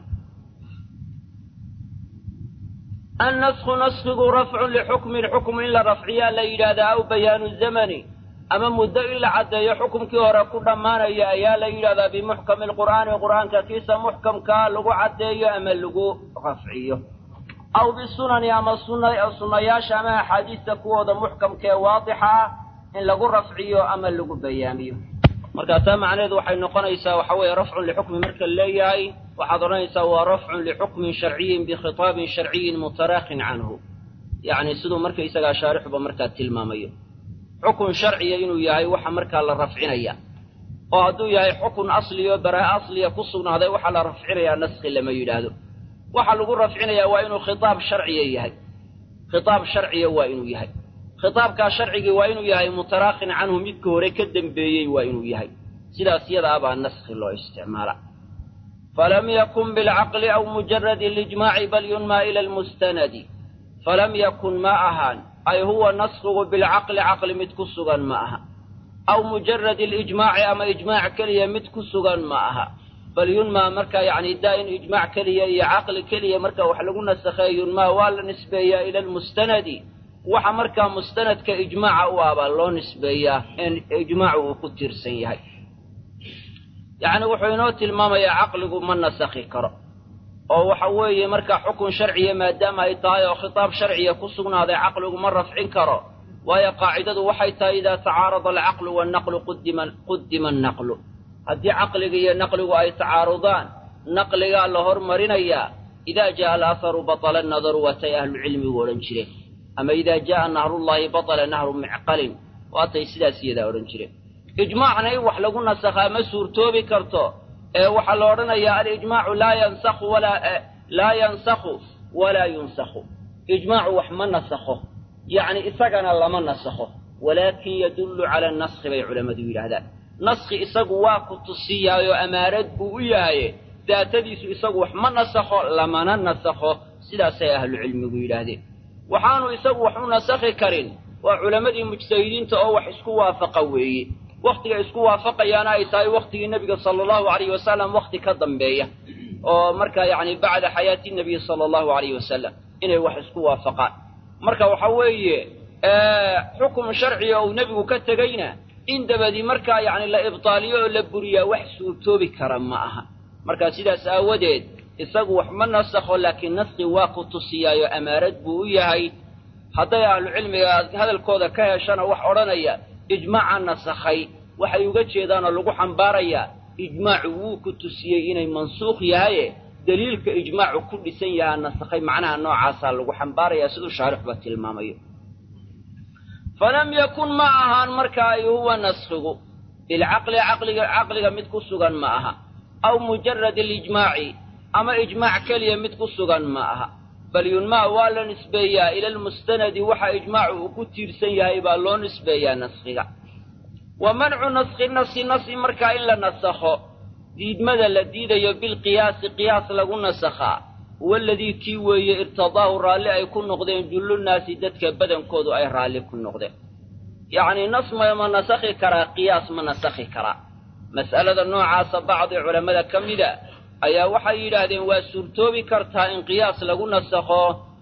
annasku naskigu rafcun lixukmin xukm in la rafciyaa la yidhaahdaa aw bayaanu zamani ama muddo in la caddeeyo xukumkii hore ku dhammaanaya ayaa la yidhahdaa bimuxkami alqur'aani qur'aanka kiisa muxkamkaa lagu caddeeyo ama lagu rafciyo aw bisunani ama sunnayaasha ama axaadiista kuwooda muxkamkaee waadixa ah in lagu rafciyo ama lagu bayaamiyo marka taa macnaheedu waxay noqonaysaa waxa weeye rafcun lixukmi marka leeyahay waxaad odhanaysaa waa rafcun lixukmin sharciyin bikhitaabin sharciyin mutaraaqin canhu yacni siduu markaysagaa shaarixuba markaa tilmaamayo xukun sharciya inuu yahay waxa markaa la rafcinaya oo hadduu yahay xukun asliyo baraa asliya ku sugnaaday waxaa la rafcinayaa naski lama yidhaahdo waxa lagu rafcinayaa waa inuu khitaab sharciya yahay khitaab sharciya waa inuu yahay khitaabkaa sharcigii waa inuu yahay mutaraaqin canhu midka hore ka dembeeyey waa inuu yahay sidaas yada abaa naski loo isticmaala falam yakun bilcaqli aw mujaradi lijmaaci bal yunmaa ila almustanadi falam yakun ma ahaan ay huwa naskigu bilcaqli caqli mid ku sugan ma aha aw mujaradi alijmaaci ama ijmaac keliya mid ku sugan ma aha bal yunmaa marka yacni daa in ijmaac keliya iyo caqli keliya marka wax lagu nasakheeyo yunmaa waa la nisbeeyaa ila almustanadi waxa markaa mustanadka ijmaaca u ah baa loo nisbeeyaa in ijmaacu uu ku tiirsan yahay yacni wuxuu inoo tilmaamayaa caqligu ma nasakhi karo oo waxa weeye markaa xukun sharciya maadaama ay tahay oo khitaab sharciya ku sugnaaday caqligu ma rafcin karo waayo qaacidadu waxay tahay idaa tacaarada alcaqlu wannaqlu qudima qudima annaqlu haddii caqliga iyo naqligu ay tacaarudaan naqligaa la hormarinayaa idaa ja'a alaaharu batala annadaru waatay ahlucilmigu odhan jireen ama idaa ja'a nahrullaahi batala nahru micqalin waatay sidaas iyadaa odhan jireen ijmaacna in wax lagu nasakhaa ma suurtoobi karto ee waxaa la odhanayaa alijmaacu laa yansakhu walaa laa yansakhu walaa yunsakhu ijmaacu wax ma nasakho yacni isagana lama nasakho walaakin yadullu cala naskhi bay culammadu yidhaahdaan naskhi isagu waa ku tusiyaayoo amaarad buu u yahaye daatadiisu isagu wax ma nasakho lamana nasakho sidaasay ahlucilmigu yidhaahdeen waxaanu isagu wax u nasakhi karin waa culammadii mujtahidiinta oo wax isku waafaqa weeye wakhtiga isku waafaqayaana ay tahay wakhtigii nebiga sala allahu alayhi wasalam wakhti ka dambeeya oo markaa yacni bacda xayaati nebiyi sala allahu alayhi wasalam inay wax isku waafaqaan marka waxa weeye xukum sharciga uu nebigu ka tegeyna in dabadii markaa yacni la ibtaaliyo oo la buriyaa wax suurtoobi kara ma aha marka sidaas aawadeed isagu wax ma nasakho laakiin naski waa ku tusiyaayo amaarad buu u yahay hadday ahlucilmiga hadalkooda ka heshana wax odhanaya ijmaaca nasakhay waxay uga jeedaanoo lagu xambaarayaa ijmaacu wuu ku tusiyey inay mansuukh yahaye deliilka ijmaacu ku dhisan yahaa nasakhay macnaha noocaasaa lagu xambaarayaa siduu shaarixba tilmaamayo falam yakun ma ahaan marka ay huwa naskhigu bilcaqli caqliga caqliga mid ku sugan ma aha aw mujarad alijmaaci ama ijmaac keliya mid ku sugan ma aha bal yunmaa waa la nisbeeyaa ila almustanadi waxa ijmaacu uu ku tiirsan yahay baa loo nisbeeyaa naskhiga wa mancu naskhi nasi nasi markaa in la nasakho diidmada la diidayo bilqiyaasi qiyaas lagu nasakhaa waladii kii weeye irtadaahu raalli ay ku noqdeen jullunaasi dadka badankoodu ay raalli ku noqdeen yacnii nas ma ma nasakhi karaa qiyaas ma nasakhi karaa mas'alada noocaasa bacdi culammada ka mida ayaa waxay yidhaahdeen waa suurtoobi kartaa in qiyaas lagu nasakho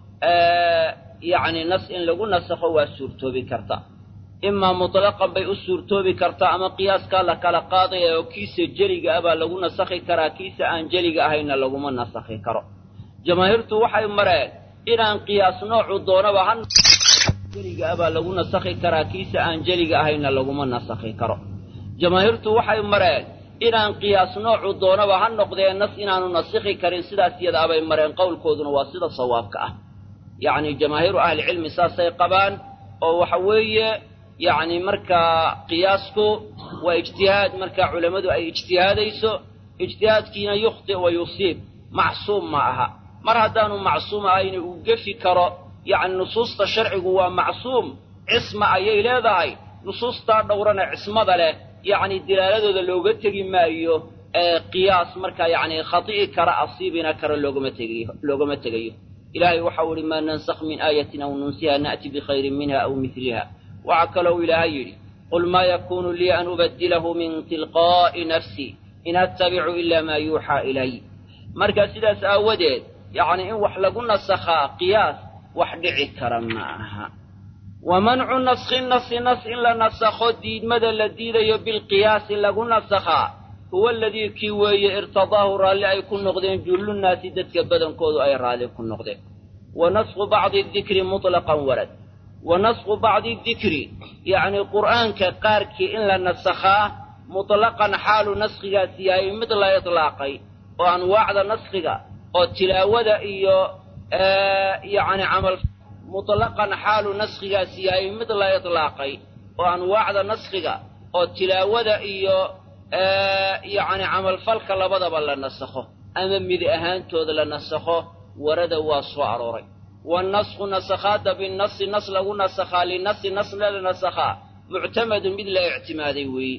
yacni nas in lagu nasakho waa suurtoobi karta imaa mutlaqan bay u suurtoobi kartaa ama qiyaaskaa la kala qaadaya oo kiisa jeliga ah baa lagu nasakhi karaa kiisa aan jeliga ahayna laguma nasakhi karo jamaahiirtu waxay mareen inaan qiyaas noocu doonaba ha jeliga ah baa lagu nasakhi karaa kiisa aan jeliga ahayna laguma nasakhi karo jamaahiirtu waxay mareen inaan qiyaas noocu doonaba ha noqdee nas inaanu nasikhi karin sidaas iyada abay mareen qowlkooduna waa sida sawaabka ah yacni jamaahiiru ahlicilmi saasay qabaan oo waxa weeye yacni markaa qiyaasku waa ijtihaad markaa culammadu ay ijtihaadayso ijtihaadkiina yukhti wa yusiib macsuum ma aha mar haddaanu macsuum ahayna uu gefi karo yacni nusuusta sharcigu waa macsuum cisma ayay leedahay nusuustaa dhowrana cismada leh yacni dilaaladooda looga tegi maayo ee qiyaas markaa yacni khati'i kara asiibina kara loogama tegayo loogama tegayo ilaahay waxau ihi maa nansakh min aayatin aw nunsiha na'ti bikhayrin minha aw midliha waxaa kalou ilaahay yidhi qul maa yakuunu lii an ubaddilahu min tilqaa'i nafsi in attabicu ilaa maa yuuxaa ilay marka sidaas aawadeed yacni in wax lagu nasakhaa qiyaas wax dhici kara ma aha wa mancu naskhi nasi nas in la nasakho diidmada la diidayo bilqiyaasi lagu nasakhaa huwa aladii kii weeye irtadaahu raalli ay ku noqdeen jullunnaasi dadka badankoodu ay raalli ku noqdeen wa naskhu bacdi dikri mutlaqan warad wa naskhu bacdi dikri yacni qur'aanka qaarkii in la nasakhaa mutlaqan xaalu naskhigaasi yahay mid la itlaaqay oo anwaacda naskhiga oo tilaawada iyo yacni camal mutlaqan xaalu naskhigaasi yahay mid la itlaaqay oo anwaacda naskhiga oo tilaawada iyo yacni camalfalka labadaba la nasakho ama mid ahaantooda la nasakho warada waa soo arooray wannasku nasakhaadda binnasi nas lagu nasakhaa linasi nas la nasakhaa muctamadun mid la ictimaaday weeye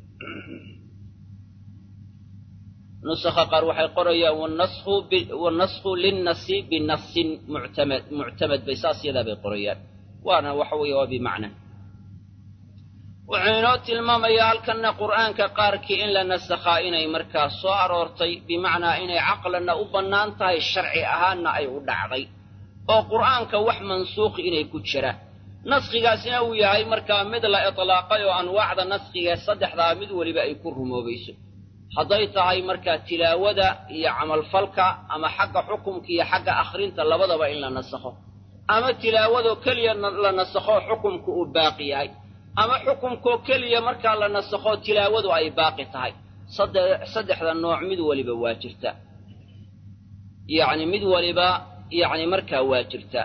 nusakha qaar waxay qorayaan wannasku linnasi binasin muctamad muctamad bay saas yadaa bay qorayaan waana waxa weeye waa bimacna wuxuu inoo tilmaamayaa halkanna qur'aanka qaarkii in la nasakhaa inay markaa soo aroortay bimacnaa inay caqlanna u bannaan tahay sharci ahaanna ay u dhacday oo qur'aanka wax mansuukhi inay ku jiraan naskhigaasina uu yahay markaa mid la itlaaqay oo anwaacda naskhigae saddexdaa mid weliba ay ku rumoobayso hadday tahay markaa tilaawada iyo camalfalka ama xagga xukumka iyo xagga akhrinta labadaba in la nasakho ama tilaawadoo keliya la nasakho xukumka uu baaqi yahay ama xukumkoo keliya markaa la nasakho tilaawadu ay baaqi tahay saddexda nooc mid waliba waa jirta yacni mid waliba yacni markaa waa jirta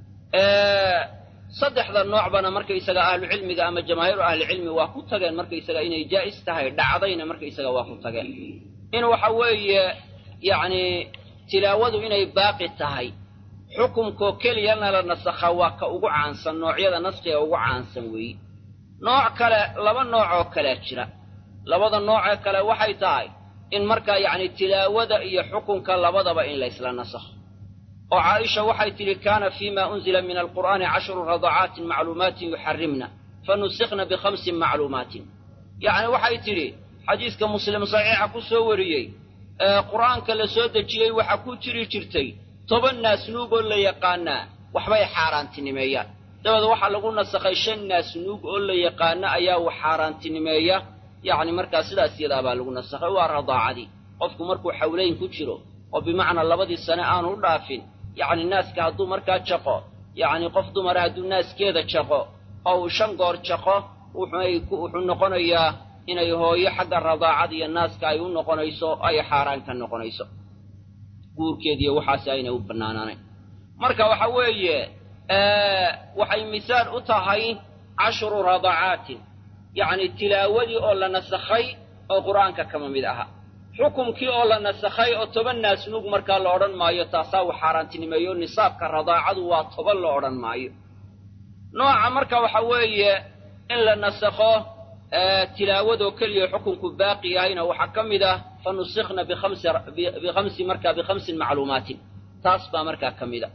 saddexda noocbana markaysaga ahlucilmiga ama jamaahiiru ahlicilmi waa ku tageen markaysaga inay jaa'is tahay dhacdayna markaysaga waa ku tageen in waxa weeye yacni tilaawadu inay baaqi tahay xukumkoo keliyana la nasakha waa ka ugu caansan noocyada naskiga ugu caansan weeye nooc kale laba nooc oo kalea jira labada noocee kale waxay tahay in markaa yacni tilaawada iyo xukunka labadaba in laysla nasakho oo caaisha waxay tidhi kaana fiima unzila min alqur'aani cashru radacaatin macluumaatin yuxarrimna fanusikna bikhamsin macluumaatin yacni waxay tidhi xadiiska muslim saxiixa ku soo wariyey ee qur'aanka la soo dejiyey waxaa ku jiri jirtay toban naasnuug oo la yaqaanaa waxbay xaaraantinimeeyaan dabeed waxaa lagu nasakhay shan naasnuug oo la yaqaana ayaa wax xaaraantinimeeya yacni markaa sidaas yadaa baa lagu nasakhay waa radaacadii qofku markuu xawlayn ku jiro oo bimacnaa labadii sane aanu u dhaafin yacni naaska hadduu markaa jaqo yacni qof dumara hadduu naaskeeda jaqo oo uu shan goor jaqo wuxuu noqonayaa inay hooyo xagga radaacada iyo naaska ay u noqonayso ay xaaraan ka noqonayso guurkeediiyo waxaasi aynay u bannaanaanayn marka waxa weeye waxay misaal u tahay cashru radacaatin yacni tilaawadii oo la nasakhay oo qur'aanka kama mid aha xukumkii oo la nasakhay oo toban naasnuug markaa la odhan maayo taasaa wax xaaraantinimeeyo nisaabka radaacadu waa toban la odhan maayo nooca marka waxa weeye in la nasakho tilaawadoo keliya xukunku baaqi yahayna waxaa ka mid ah fa nusikna bikhamsi markaa bikhamsin macluumaatin taas baa markaa ka mid a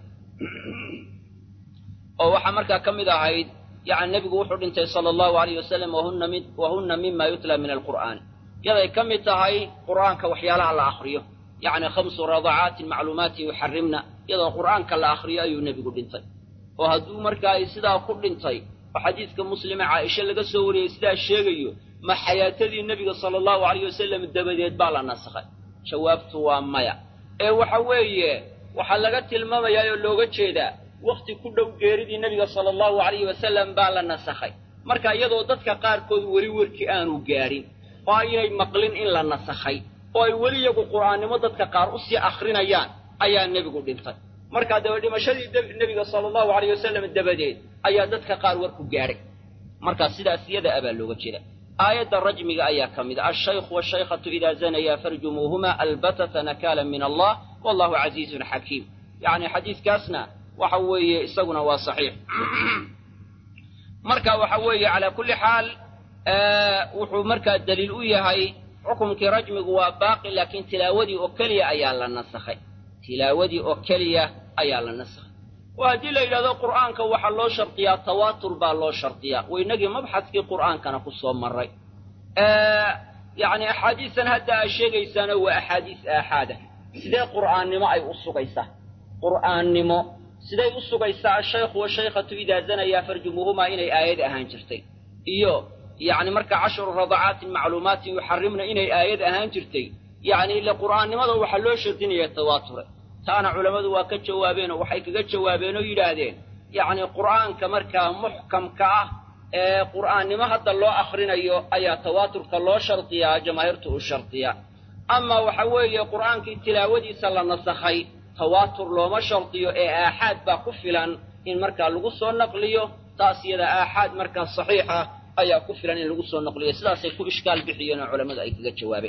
oo waxaa markaa ka mid ahayd yacni nebigu wuxuu dhintay sala allahu alayh wasalam wahunna mima yutla min alqur'aani yaday ka mid tahay qur'aanka waxyaalaha la akhriyo yacni khamsu radacaatin macluumaatin yuxarimna iyadoo qur'aanka la akhriyo ayuu nebigu dhintay oo hadduu markaa ay sidaa ku dhintay oo xadiidka muslime caaisha laga soo wariyey sidaa sheegayo ma xayaatadii nebiga sala allahu alayh wasalam dabadeed baa la nasakhay jawaabtu waa maya ee waxa weeye waxaa laga tilmaamayaa oo looga jeedaa wakhti ku dhow geeridii nebiga sala allahu alayhi wasalam baa la nasakhay marka iyadoo dadka qaarkood weli werkii aanu gaadhin oo aynay maqlin in la nasakhay oo ay weli iyagu qur'aannimo dadka qaar u sii akhrinayaan ayaa nebigu dhintay markaa daba dhimashadii nebiga sala allahu alayh wasalam dabadeed ayaa dadka qaar warku gaadhay markaa sidaas iyada abaa looga jeeda aayadda rajmiga ayaa ka mid a alshaykhu washaykhatu idaa zanayaa farjumuuhuma albatata nakaala min allah wallahu casiizun xakiim yacni xadiiskaasna waxa weeye isaguna waa saxiix marka waxa weeye calaa kulli xaal wuxuu markaa daliil u yahay xukumkii rajmigu waa baaqi laakiin tilaawadii oo keliya ayaa la nasakhay tilaawadii oo keliya ayaa la nasakhay oo haddii la yidhahdo qur'aanka waxaa loo shardiyaa tawaatur baa loo shardiyaa waynagii mabxadkii qur'aankana ku soo marray yacni axaadiistan hadda aad sheegaysaana waa axaadiis aaxaada sidee qur'aannimo ay u sugaysaa qur'aannimo siday u sugaysaa ashaykhu washaykhatu idaa zanayaa farjumuuhumaa inay aayad ahaan jirtay iyo yacni marka casharu radacaatin macluumaatin yuxarimna inay aayad ahaan jirtay yacni ile qur'aannimada waxaa loo shardinaya tawaature taana culammadu waa ka jawaabeen oo waxay kaga jawaabeen oo yidhaahdeen yacni qur'aanka markaa muxkamka ah ee qur'aannimo hadda loo akhrinayo ayaa tawaaturka loo shardiyaa jamaahiirtu u shardiyaa ama waxa weeye qur'aankii tilaawadiisa la nasakhay tawaatur looma shardiyo ee aaxaad baa ku filan in markaa lagu soo naqliyo taas iyada aaxaad markaa saxiixa ayaa ku filan in lagu soo naqliyo sidaasay ku ishkaal bixiyeen oo culammadu ay kaga jawaabeen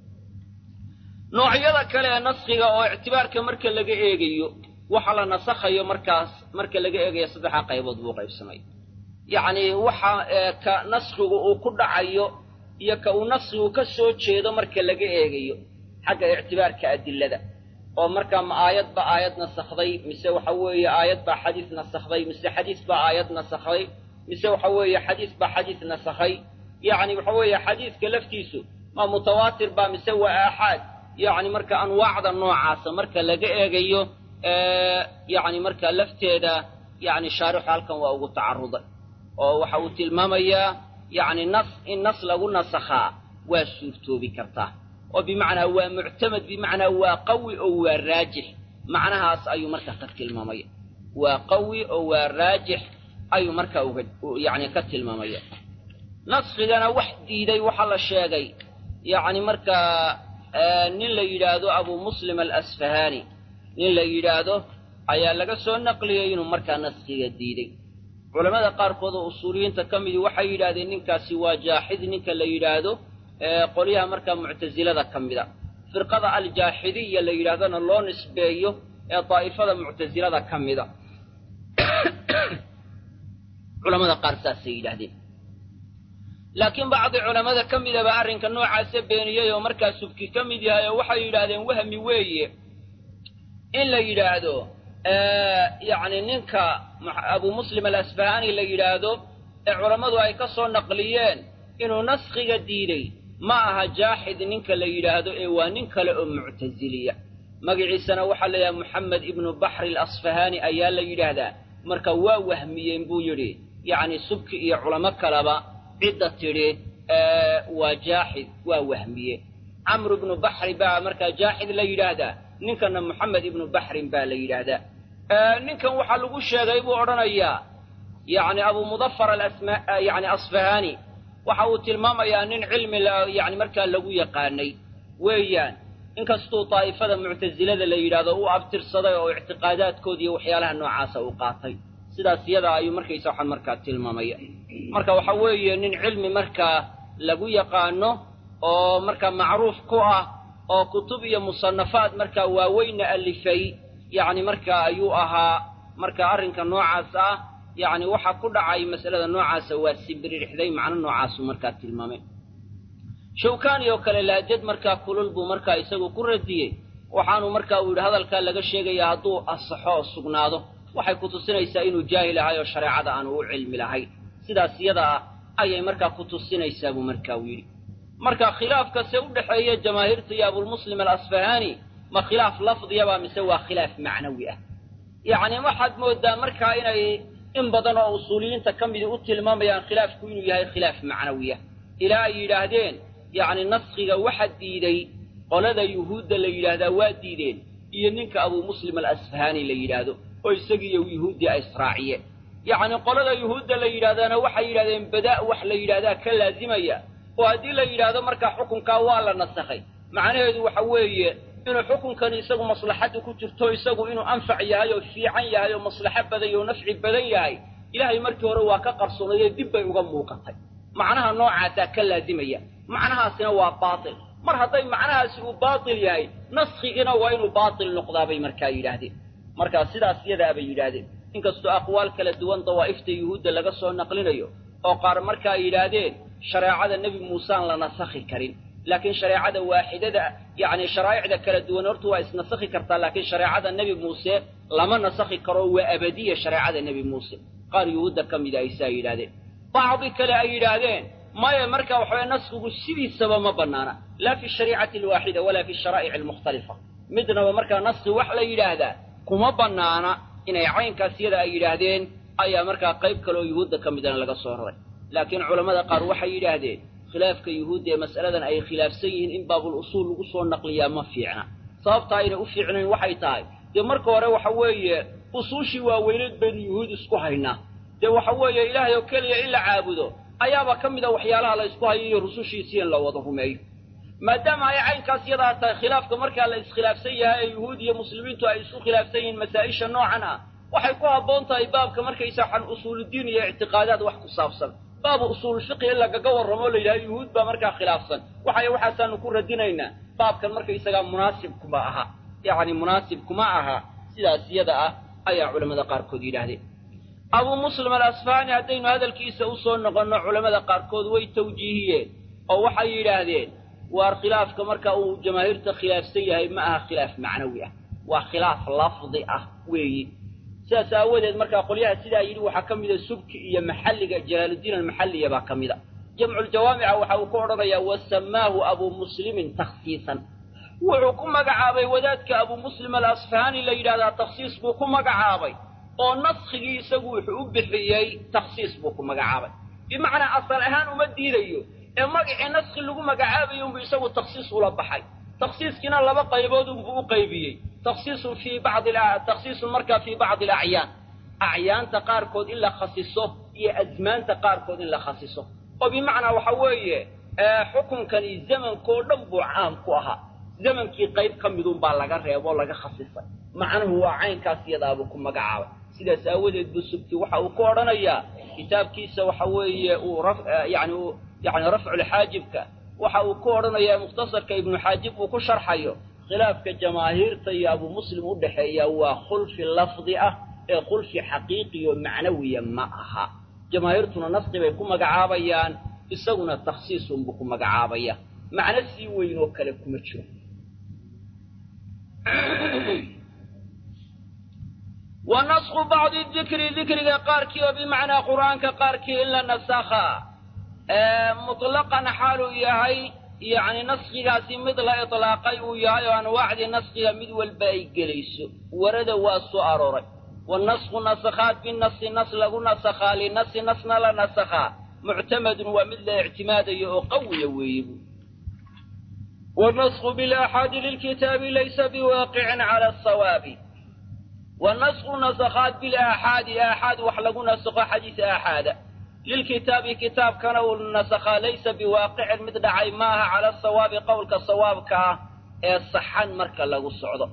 noocyada kale ee naskhiga oo ictibaarka marka laga eegayo waxa la nasakhayo markaas marka laga eegayo saddexda qaybood buu qaybsamay yacni waxa ka naskhigu uu ku dhacayo iyo ka uu naskhigu ka soo jeedo marka laga eegayo xagga ictibaarka adilada oo markaa ma aayad baa aayad nasakhday mise waxa weeye aayad baa xadiis nasakhday mise xadiis baa aayad nasakhday mise waxa weeye xadiis baa xadiis nasakhay yacni waxa weeye xadiiska laftiisu ma mutawaatir baa mise waa aaxaad yacni marka anwaacda noocaasa marka laga eegayo yacni marka lafteeda yacni shaarixu halkan waa ugu tacaruday oo waxa uu tilmaamayaa yacni nas in nas lagu nasakhaa waa suurtoobi kartaa oo bimacnaa waa muctamad bimacnaa waa qawi oo waa raajix macnahaas ayuu markaa ka tilmaamaya waa qawi oo waa raajix ayuu markaa uga yacni ka tilmaamaya naskigana wax diiday waxaa la sheegay yacni markaa nin la yidhaahdo abu muslim alasfahaani nin la yidhaahdo ayaa laga soo naqliyey inuu markaa naskiga diiday culammada qaarkood oo usuuliyiinta ka midii waxay yidhahdeen ninkaasi waa jaaxid ninka la yidhaahdo qolyaha markaa muctasilada ka mida firqada aljaaxidiya la yidhahdona loo nisbeeyo ee daa'ifada muctasilada ka mida culamada qaar saasay yidhaahdeen laakiin bacdi culammada ka midaba arrinka noocaasa beeniyey oo markaa subki ka mid yahay oo waxay yidhaahdeen wahmi weeye in la yidhaahdo yacni ninka abu muslim alasfahaani la yidhaahdo ee culammadu ay ka soo naqliyeen inuu naskhiga diiday ma aha jaaxid ninka la yidhaahdo ee waa nin kale oo muctasiliya magaciisana waxaa la yidhaha moxamed ibnu baxri alasfahaani ayaa la yidhaahdaa marka waa wahmiyeen buu yidhi yacni subki iyo culamo kaleba cidda tidhi waa jaaxid waa wahmiye camru ibnu baxri baa markaa jaaxid la yidhaahdaa ninkana moxamed ibnu baxrin baa la yidhaahdaa ninkan waxaa lagu sheegay buu odhanayaa yacni abu mudafar alasma yacni asfahaani waxa uu tilmaamayaa nin cilmi yani markaa lagu yaqaanay weeyaan inkastuu daa'ifada muctasilada la yidhaahdo u abtirsaday oo ictiqaadaadkooda iyo waxyaalaha noocaasa uu qaatay sidaas iyadaa ayuu markaysa waxaan markaa tilmaamaya marka waxa weeye nin cilmi markaa lagu yaqaano oo markaa macruuf ku ah oo kutub iyo musanafaad markaa waaweynna alifay yacni markaa ayuu ahaa marka arrinka noocaas ah yacni waxa ku dhacay mas'alada noocaasa waa sibiririxday macno noocaasuu markaa tilmaamay shawkaani oo kale laajad markaa kulul buu markaa isagu ku radiyey waxaanu markaa uu yidhi hadalkaa laga sheegayaa hadduu asaxo oo sugnaado waxay ku tusinaysaa inuu jaahil ahay oo shareecada aanu u cilmi lahayn sidaas iyada ah ayay markaa ku tusinaysaa buu markaa u yidhi marka khilaafkase u dhexeeya jamaahiirta iyo abulmuslim alasfahaani ma khilaaf lafdiyaba mise waa khilaaf macnawi ah yacni waxaad moodaa markaa inay in badan oo usuuliyiinta ka midii u tilmaamayaan khilaafku inuu yahay khilaaf macnawiya ilaa ay yidhaahdeen yacni naskhiga waxa diiday qolada yuhuudda la yidhaahdaa waa diideen iyo ninka abuu muslim alasfahaani la yidhaahdo oo isagiiyo yuhuuddii ay israaciyeen yacni qolada yuhuudda la yidhahdaana waxay yidhahdeen badaa' wax la yidhahdaa ka laazimaya oo haddii la yidhaahdo markaa xukunkaa waa la nasakhay macnaheedu waxa weeye inuu xukunkani isagu maslaxadda ku jirto isagu inuu anfac yahay oo fiican yahay oo maslaxo badan yahy oo nafci badan yahay ilaahay markii hore waa ka qarsoonayee dib bay uga muuqatay macnaha noocaasaa ka laazimaya macnahaasina waa baatil mar hadday macnahaasi uu baatil yahay naskhigiina waa inuu baatil noqdaa bay markaa yidhaahdeen markaa sidaas yadaa bay yidhaahdeen inkastoo aqwaal kala duwan dawaa'ifta yuhuudda laga soo naqlinayo oo qaar markaa yidhaahdeen shareecada nebi muusaan la nasakhi karin laakiin shareecada waaxidada yacni sharaa'icda kala duwan horta waa isnasakhi kartaa laakiin shareecada nebi muuse lama nasakhi karo waa abadiya shareecada nebi muuse qaar yuhuudda ka mida ay saa yidhahdeen bacdi kale ay yidhaahdeen maya marka waxaweye naskigu sidiisaba ma bannaana laa fi shariicati alwaaxida walaa fi sharaa'ic almukhtalifa midnaba markaa naski wax la yidhaahdaa kuma bannaana inay caynkaas yada ay yidhaahdeen ayaa markaa qayb kaleoo yuhuudda ka midana laga soo raray laakiin culammada qaar waxay yidhaahdeen khilaafka yuhuudda ee mas'aladan ay khilaafsan yihiin in baabul usuul lagu soo naqliyaa ma fiicna sababtaa ayna u fiicnayn waxay tahay dee marka hore waxa weeye usuushii waaweyneed baynu yuhuud isku haynaa dee waxa weeye ilaahay oo keliya in la caabudo ayaaba ka mid a waxyaalaha la ysku hayo iyo rusushiisii in la wada rumeeyo maadaama ay caynkaas yadaa tahay khilaafka markaa la iskhilaafsan yahay ee yuhuud iyo muslimiintu ay isku khilaafsan yihiin masaa'isha noocan ah waxay ku habboon tahay baabka markaysa waxaan usuuludiin iyo ictiqaadaad wax ku saabsan baabu usuulfiqi in lagaga warramo o la yidhaha yuhuud baa markaa khilaafsan waxay waxaasaanu ku radinaynaa baabkan markaysagaa munaasib kuma aha yacni munaasib kuma aha sidaas yada ah ayaa culamada qaarkood yidhaahdeen abuu muslim alasfaani haddaynu hadalkiisa u soo noqonno culammada qaarkood way tawjiihiyeen oo waxay yidhaahdeen waar khilaafka marka uu jamaahiirta khilaafsan yahay ma aha khilaaf macnawi ah waa khilaaf lafdi ah weeyi sidaas aawadeed markaa qolyaha sidaa yidhi waxaa ka mida subki iyo maxalliga jalaaluddiin almaxalliya baa ka mida jamculjawaamica waxa uu ku odhanayaa wasamaahu abuu muslimin takhsiisan wuxuu ku magacaabay wadaadka abuu muslim alasfahaani la yidhahdaa takhsiis buu ku magacaabay oo naskigii isagu wuxuu u bixiyey takhsiis buu ku magacaabay bimacnaa asal ahaan uma diidayo ee magacii naski lagu magacaabayo unbu isagu takhsiis ula baxay takhsiiskiina laba qaybood unbuu u qaybiyey takhsiisun fii bacdi takhsiisun markaa fii bacdi alacyaan acyaanta qaarkood in la khasiso iyo azmaanta qaarkood in la khasiso oo bimacnaa waxa weeye xukunkani zamankoo dhan buu caam ku ahaa zamankii qayb ka midunbaa laga reeboo laga khasisay macnuhu waa caynkaas iyadaabuu ku magacaabay sidaas aawadeed buu subti waxa uu ku odhanayaa kitaabkiisa waxa weeye uu yani yani rafculxaajibka waxa uu ku odhanayaa mukhtasarka ibnu xaajib uu ku sharxayo khilaafka jamaahiirta iyo abuu muslim u dhexeeya waa khulfi lafdi ah ee khulfi xaqiiqiyo macnawiya ma aha jamaahiirtuna naski bay ku magacaabayaan isaguna takhsiisunbuu ku magacaabaya macno sii weyn oo kale kuma jiro wa nasku bacdi dikri dikriga qaarkii oo bimacnaa qur'aanka qaarkii in la nasakha mutlaqan xaaluu yahay yacni naskigaasi mid la itlaaqay uu yahay oo anwaacdii naskiga mid walba ay gelayso warada waa soo arooray wanasku nasakhaat binasi nas lagu nasakhaa linasi nasna la nasakhaa muctamadun waa mid la ictimaadayo oo qawiya weeye bu wanasku bilaaxaadi lilkitaabi laysa biwaaqicin cala asawaabi wanasku nasakhaat bilaaxaadi aaxaad wax lagu nasakho xadiis aaxaada lilkitaabi kitaabkana uu nasakhaa laysa biwaaqicin mid dhacay maaha cala asawaabi qowlka sawaabka ah ee saxan marka lagu socdo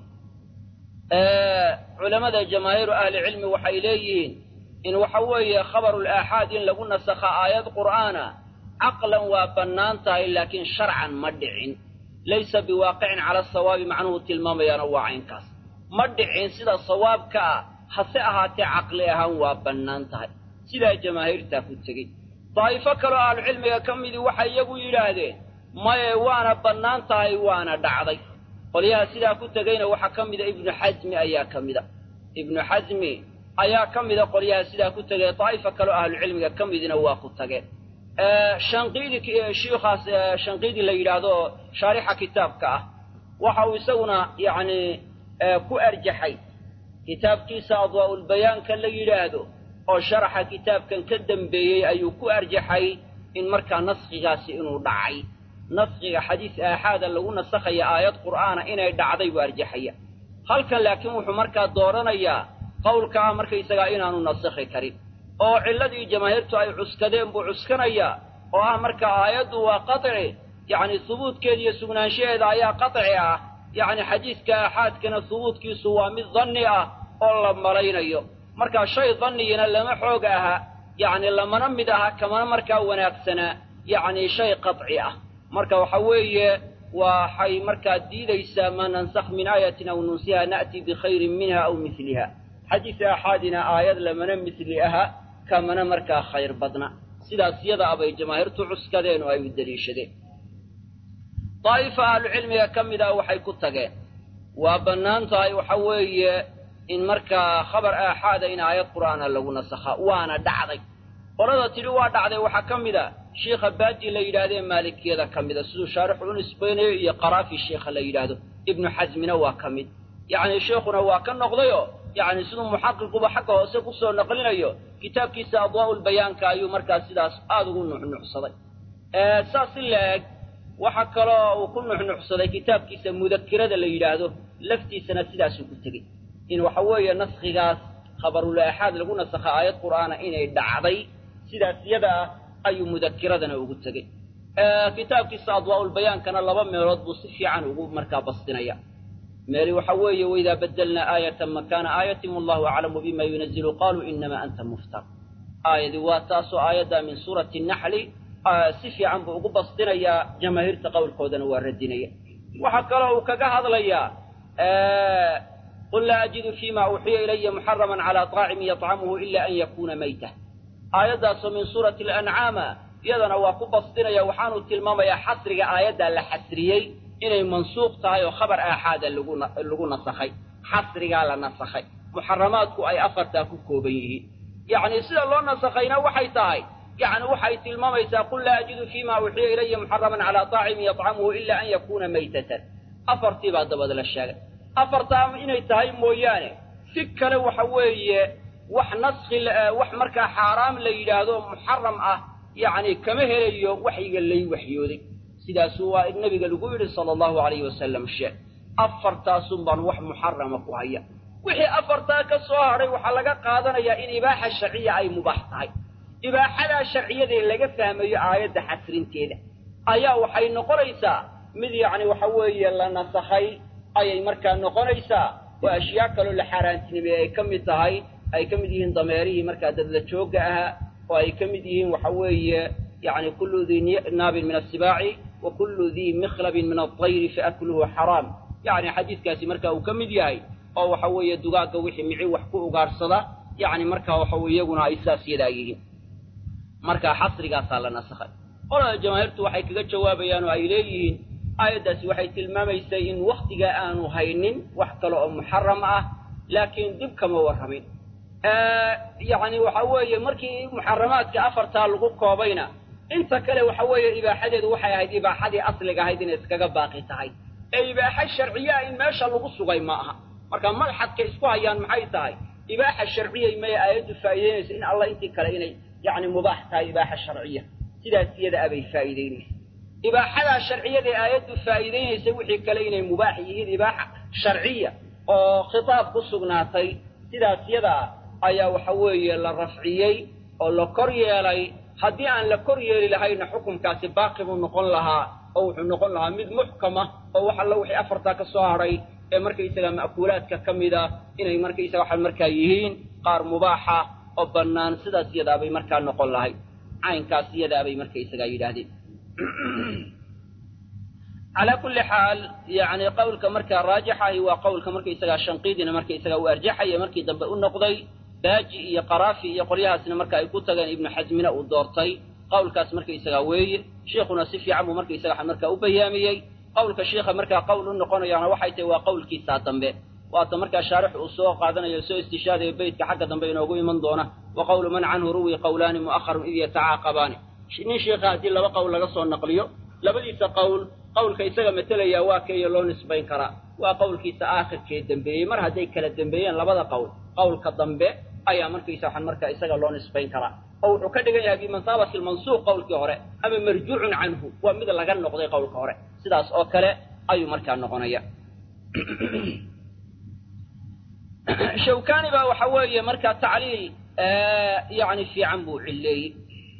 culamada jamaahiiru ahlicilmi waxay leeyihiin in waxa weeye khabarul aaxaad in lagu nasakha aayad qur'aana caqlan waa bannaan tahay laakiin sharcan ma dhicin laysa biwaaqicin cala asawaabi macnuhu tilmaamayaana waa caynkaas ma dhicin sida sawaabka ah hase ahaatee caqli ahaan waa bannaan tahay sidaa jamaahiirtaa ku tegey daa'ifo kaloo ahlucilmiga ka midii waxay iyagu yidhaahdeen maye waana bannaan tahay waana dhacday qolyaha sidaa ku tegeyna waxaa ka mida ibnu xasmi ayaa ka mida ibnu xasmi ayaa ka mida qolyaha sidaa ku tegay daa'ifa kaloo ahlucilmiga ka midina waa ku tageen shanqiidi shiikhaas shanqiidi la yidhaahdo shaarixa kitaabka ah waxa uu isaguna yacni ku arjaxay kitaabkiisa adwaa'ulbayaanka la yidhaahdo oo sharaxa kitaabkan ka dembeeyey ayuu ku arjaxay in markaa naskhigaasi inuu dhacay naskhiga xadiis aaxaada lagu nasakhaya aayad qur'aana inay dhacday buu arjaxaya halkan laakiin wuxuu markaa dooranayaa qowlka ah markaysagaa inaanu nasakhi karin oo cilladii jamaahiirtu ay cuskadeen buu cuskanayaa oo ah marka aayaddu waa qaطci yacni hubuudkeeda iyo sugnaanshaheeda ayaa qaطci ah yacni xadiiska aaxaadkana hubuudkiisu waa mid danni ah oo la malaynayo markaa shay dannigina lama xoog aha yacni lamana mid aha kamana markaa wanaagsanaa yacni shay qaطci ah marka waxa weeye waxay markaa diidaysaa maa nansakh min aayatin aw nunsiha na'ti bikhayrin minha aw miliha xadiis aaxaadina aayad lamana misli aha kamana markaa khayr badna sidaas yada abay jamaahiirtu cuskadeen oo ay u deliishadeen daa'ifa ahlucilmiga ka mid ah waxay ku tageen waa bannaan tahay waxa weeye in markaa khabar aaxaada in aayad qur'aana lagu nasakhaa waana dhacday qolada tidhi waa dhacday waxaa ka mid a shiikha baaji la yidhaahdee maalikiyada ka mida siduu shaarixu u nisbaynayo iyo qaraafi sheikha la yidhaahdo ibnu xasmina waa ka mid yacni sheikhuna waa ka noqdayoo yacni siduu muxaqiquba xagga hoose kusoo naqlinayo kitaabkiisa adwaa'ulbayaanka ayuu markaa sidaas aada ugu nuxnuxsaday saas in la eg waxa kaloo uu ku nuxnuxsaday kitaabkiisa mudakirada la yidhaahdo laftiisana sidaasuu ku tegey in waxa weeye naskhigaas khabarul aaxaad lagu nasakha aayad qur'aana inay dhacday sidaas yada ah ayuu mudakiradana ugu tegey kitaabkiisa adwaa'ulbayaankana laba meelood buu si fiican ugu markaa bastinaya meeli waxa weeye waidaa badelnaa aayatan makaana aayatin wallahu aclamu bima yunazilu qaluu inamaa anta muftar aayadii waa taasoo aayaddaa min suurati naxli si fiican buu ugu bastinayaa jamaahiirta qowlkoodana waa radinaya waxaa kaloo uu kaga hadlayaa qul laa ajidu fima uuxiya ilaya muxaraman calaa طaacimin yطcamuhu ila an yakuuna mayta aayaddaasoo min suurati alancaama iyadana waa ku bastinaya waxaanu tilmaamayaa xasriga aayaddaa la xasriyey inay mansuuq tahay oo khabar aaxaada lagu nasakhay xasrigaa la nasakhay muxaramaadku ay afartaa ku kooban yihiin yacni sida loo nasakhayna waxay tahay yacni waxay tilmaamaysaa qul laa ajidu fima uuxiya ilaya muxaraman calaa طaacimin yطcamuhu ila an yakuuna maytatan afartii baa dabad la sheegay afartaa inay tahay mooyaane si kale waxa weeye wax naskhi wax markaa xaaraam la yidhaahdo muxaram ah yacni kama helayo waxyiga lay waxyooday sidaasuu waa nebiga lagu yidhi sala allahu alayhi wasalam sheeg afartaasun baan wax muxarama ku haya wixii afartaa ka soo hadhay waxaa laga qaadanayaa in ibaaxa sharciya ay mubaax tahay ibaaxadaa sharciyadee laga fahmayo aayadda xasrinteeda ayaa waxay noqonaysaa mid yacni waxa weeye la nasakhay ayay markaa noqonaysaa oo ashyaa kaloo la xaaraantinimey ay ka mid tahay ay ka mid yihiin dameerihii markaa dadla joogga ahaa oo ay ka mid yihiin waxa weeye yacni kullu dii naabin min asibaaci wa kullu dii mikhlabin min altayri faakluhu xaraam yacni xadiidkaasi marka uu ka mid yahay oo waxa weeye dugaagga wixii mici wax ku ugaarsada yacni markaa waxa weye iyaguna ay saas yadaa yihiin marka xasrigaasaa la nasakhay qolada jamaahiirtu waxay kaga jawaabayaan oo ay leeyihiin aayaddaasi waxay tilmaamaysay in wakhtigaa aanu haynin wax kale oo muxaram ah laakiin dib kama warramin yacni waxa weeye markii muxaramaadka afartaa lagu koobayna inta kale waxa weeye ibaaxadeedu waxay ahayd ibaaxadii asliga ahayd inay iskaga baaqi tahay ee ibaaxa sharciyaa in meesha lagu sugay ma aha marka madxadka isku hayaan maxay tahay ibaaxa sharciyay may aayaddu faa'iideynaysa in allah intii kale inay yacni mubaax tahay ibaaxa sharciya sidaas iyada abay faa'iideynaysa ibaaxadaa sharciyadae aayaddu faa'iideynaysa wixii kale inay mubaax yihiin ibaaxa sharciya oo khitaab ku sugnaatay sidaas yadaa ayaa waxa weeye la rafciyey oo la kor yeelay haddii aan la kor yeeli lahayna xukunkaasi baaqi buu noqon lahaa oo wuxuu noqon lahaa mid muxkama oo wax alla wixii afartaa ka soo hadhay ee markaysaga ma'kuulaadka ka mida inay markaysaga waxa markaa yihiin qaar mubaaxa oo bannaan sidaas yadaabay markaa noqon lahay caynkaas yadaabay markaysagaa yidhaahdeen calaa kulli xaal yani qowlka markaa raajixahi waa qowlka markaysagaa shanqiidina markaysagaa u arjaxaya markii dambe u noqday baaji iyo qaraafi iyo qolyahaasna marka ay ku tageen ibnu xasmina uu doortay qowlkaas markaysagaa weeye sheikhuna si fiican buu markaysaga markaa u bayaamiyey qowlka sheikha markaa qowl u noqonayaana waxay tahay waa qowlkiisaa dambe waata markaa shaarix uu soo qaadanayo soo istishaadayo beytka xagga dambe inoogu iman doona wa qowlu man canhu ruwi qowlaani mu'aharun id yatacaaqabaani nin sheikha haddii laba qowl laga soo naqliyo labadiisa qowl qowlka isaga matalaya waa keeyo loo nisbayn karaa waa qowlkiisa aakhirkee dembeeyey mar hadday kala dembeeyeen labada qowl qowlka dambe ayaa markaysa waxaan markaa isaga loo nisbayn karaa oo wuxuu ka dhigan yahay bimansaabati lmansuuq qowlkii hore ama marjuucun canhu waa mid laga noqday qowlka hore sidaas oo kale ayuu markaa noqonaya shawkani baa waxa weeye markaa tacliil yani fiican buu cilleeyey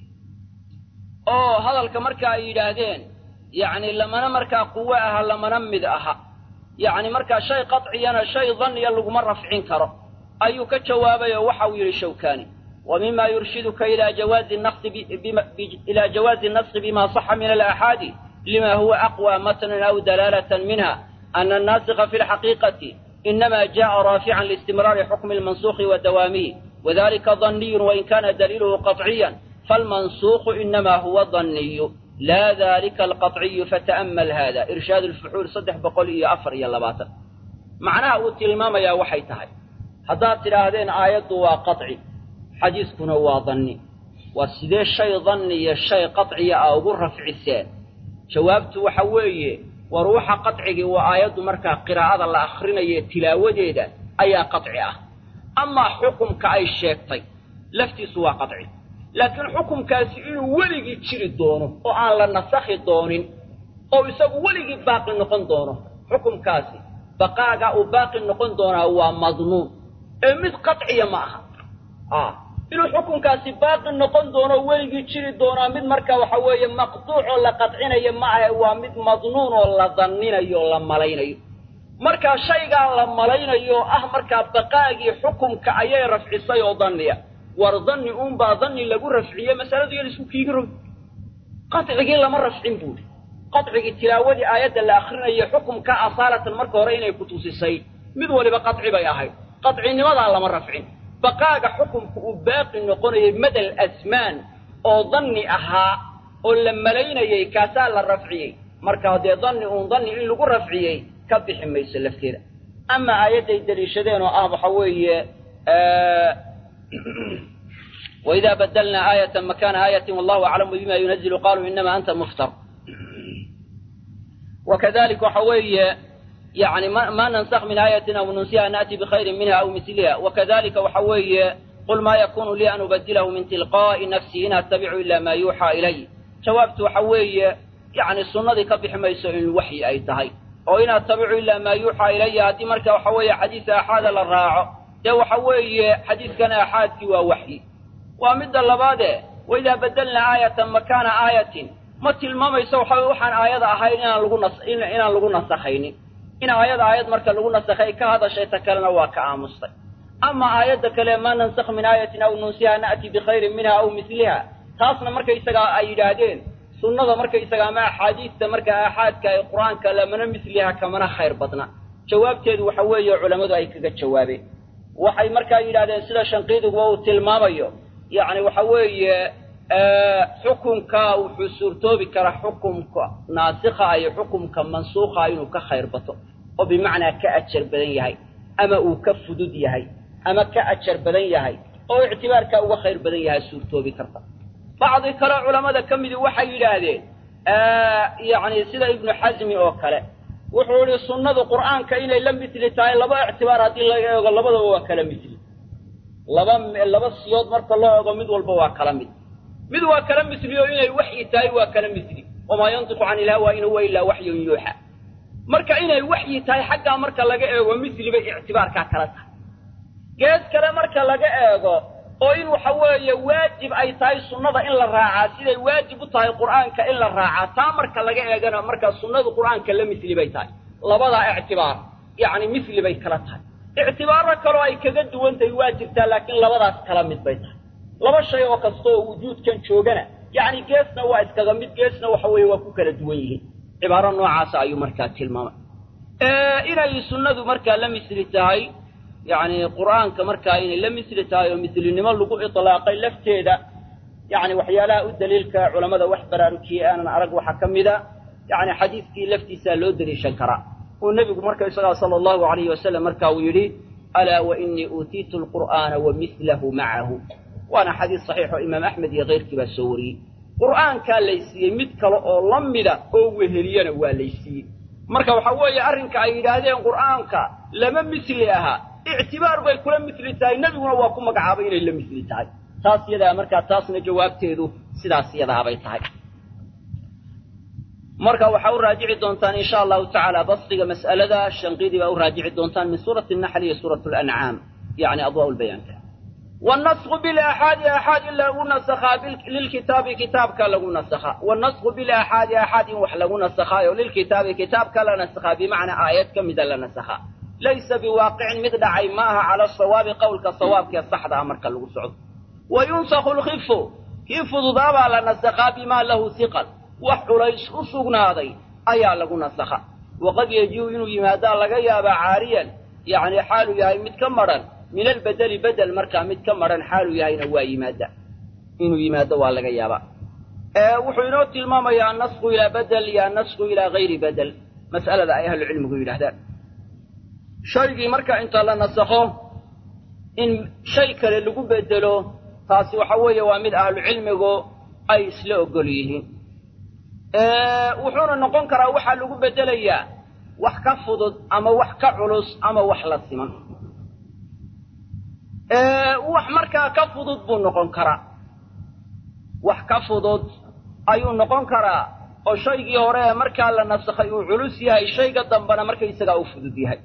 oo hadalka marka ay yidhaahdeen yani lamana markaa quwo aha lamana mid aha yani markaa shay qaciyana shay danniya laguma rafcin karo ayuu ka jawaabay oo waxa uu yidhi shawkani wa mima yurshiduka ila jawaazi naqsi ila jawaazi naski bima saxa min alaaxaadi lima huwa aqwa matnan aw dalaalatan minha ana annaasika fi lxaqiiqati inama jaءa raafican liistimraari xukmi lmansuuqi wa dawaamihi wadalika danniyu wain kana daliiluhu qaطciya falmansuuqu inama huwa danniyu la dalika alqaطciyu fata'mal hada irshaad lfuxuul saddex boqol iyo afar iyo labaatan macnaha uu tilmaamayaa waxay tahay haddaad tidhaahdeen aayaddu waa qaطci xadiiskuna waa danni waa sidee shay danni iyo shay qaطciya a ugu rafciseen jawaabtu waxa weeye war waxa qacigii waa aayaddu markaa qiraa'ada la akrinaye tilaawadeeda ayaa qaci ah amaa xukumka ay sheegtay laftiisu waa qaci laakiin xukumkaasi inuu weligii jiri doono oo aan la nasakhi doonin oo isagu weligii baaqi noqon doono xukumkaasi baqaaga uu baaqi noqon doonaa waa madnuun ee mid qaciya ma aha inuu xukunkaasi baaqi noqon doono weligii jiri doonaa mid marka waxa weeye maqtuucoo la qadcinayo ma ahe waa mid madnuun oo la danninayo o la malaynayo markaa shaygaa la malaynayo oo ah markaa baqaagii xukumka ayay rafcisay oo danniya war danni uunbaa danni lagu rafciye masaladu yan isku kiigi rogi qacigii lama rafcin buuri qacigii tilaawadii aayadda la akrinayo xukumka asaalatan marka hore inay ku tusisay mid waliba qaci bay ahayd qacinimadaa lama rafcin baqaaga xukumka uu baaqi noqonayay madal asmaan oo danni ahaa oo la malaynayey kaasaa la rafciyey markaa dee danni uun danni in lagu rafciyey ka bixi mayso lafteeda ama aayadday deliishadeen oo ah waxa weeye waidaa badalnaa aayatan makaana aayatin wallahu aclamu bima yunazilu qaluu inama anta muftar wakadalik waxa weeye yani ma nansakh min aayatin aw nunsiha naأti bkhayri minha aw miliha wakadalika waxa weeye qul ma yakunu lii an ubadilahu min tilqaa'i nafsi in attabicu ila ma yuuxaa ilay jawaabtu waxa weeye yani sunnadii ka bixi mayso in waxyi ay tahay oo in attabicu ila maa yuuxaa ilaya haddii marka waxa weeye xadiis aaxaada la raaco dee waxa weeye xadiiskan aaxaadkii waa waxyi waa midda labaade waidaa badelnaa aayatan makaana aayatin ma tilmaamayso waxa waxaan aayada ahayn inaan lagu nas inaan lagu nasakhaynin in aayada aayad marka lagu nasakhay ka hadashay ta kalena waa ka aamustay ama aayadda kale maa nansakh min aayatin aw nunsiha na'ti bikhayrin minha aw miliha taasna markaysagaa ay yidhaahdeen sunnada markaysaga ama axaadiista marka aaxaadka ee qur-aanka lamana misliha kamana khayr badna jawaabteedu waxa weeye culammadu ay kaga jawaabeen waxay markaa yidhahdeen sida shanqiidiguba uu tilmaamayo yacni waxa weeye xukunka wuxuu suurtoobi karaa xukumka naasikha iyo xukumka mansuukha inuu ka khayr bato oo bimacnaa ka ajar badan yahay ama uu ka fudud yahay ama ka ajar badan yahay oo ictibaarkaa uga khayr badan yahay suurtoobi karta bacdi kale culammada ka midi waxay yidhaahdeen yacni sida ibnu xasmi oo kale wuxuu yihi sunnadu qur'aanka inay la misli tahay laba ictibaar haddii laga eego labadaba waa kala misli laba laba siyood marka loo eego mid walba waa kala mid mid waa kala misli oo inay waxyi tahay waa kala misli wamaa yantiqu can ilhawa in huwa ilaa waxyun yuuxa marka inay waxyi tahay xaggaa marka laga eego misli bay ictibaarkaa kala tahay gees kale marka laga eego oo in waxa weeye waajib ay tahay sunnada in la raacaa siday waajib u tahay qur'aanka in la raacaa taa marka laga eegana markaa sunnadu qur'aanka la misli bay tahay labadaa ictibaar yacni misli bay kala tahay ictibaaro kaloo ay kaga duwan tahay waa jirtaa laakiin labadaas kala mid bay tahay laba shay oo kasta oo wujuudkan joogana yacni geesna waa iskaga mid geesna waxa weeye waa ku kala duwan yihiin cibaaro noocaasa ayuu markaa tilmaamay inay sunnadu markaa la misli tahay yacni qur'aanka markaa inay la misli tahay oo mislinimo lagu itlaaqay lafteeda yacni waxyaalaha u daliilka culammada wax baraarujiyey aanan arag waxaa ka mida yacni xadiiskii laftiisaa loo deliishan karaa uu nebigu marka isagaa sala allahu alayhi wasalam marka uu yidhi alaa wa inii uutiitu alqur'aana wa mislahu macahu waana xadiis saxiix oo imaam axmed iyo keyrkii baa soo wariyey qur'aankaa laysiiyey mid kale oo la mida oo weheliyana waa laysiiyey marka waxaa weeye arrinka ay yidhaahdeen qur'aanka lama misli ahaa ictibaar bay kula misli tahay nebiguna waa ku magacaabay inay la misli tahay taas yadaa markaa taasna jawaabteedu sidaas yadaabay tahay marka waxaa u raajici doontaan insha allahu tacaala basdiga mas'alada shanqidii baa u raajici doontaan min suurati naxl iyo suurat lancaam yani adwaa lbayaanka wannasku bilaxaadi axaad in lagu nasakhaa lilkitaabi kitaabka lagu nasakhaa wannasku bilaxaadi axaad in wax lagu nasakhaayo lilkitaabi kitaabka la nasakhaa bimacnaa aayad ka mida la nasakhaa laysa biwaaqicin mid dhacay ma aha cala sawaabi qowlka sawaabkee saxda ah marka lagu socdo wa yunsakhu lkifu kii fududaabaa la nasakhaa bimaa lahu hiqal wax culays u sugnaaday ayaa lagu nasakha waqad yejibu inuu yimaadaa laga yaabaa caariyan yacni xaaluu yahay mid ka madhan min albedeli bedel markaa mid ka madhan xaaluu yahayna waa yimaada inuu yimaado waa laga yaabaa wuxuu inoo tilmaamayaa annasku ilaa bedel iyo annasku ilaa hayri bedel mas'alada ay ahlucilmigu yidhahdaan shaygii marka inta la nasakho in shay kale lagu bedelo taasi waxa weeye waa mid ahlucilmigu ay isla ogol yihiin wuxuuna noqon karaa waxaa lagu bedelayaa wax ka fudud ama wax ka culus ama wax la siman wax markaa ka fudud buu noqon karaa wax ka fudud ayuu noqon karaa oo shaygii hore ee markaa la nasakhay uu culus yahay shayga dambena markaysagaa uu fudud yahay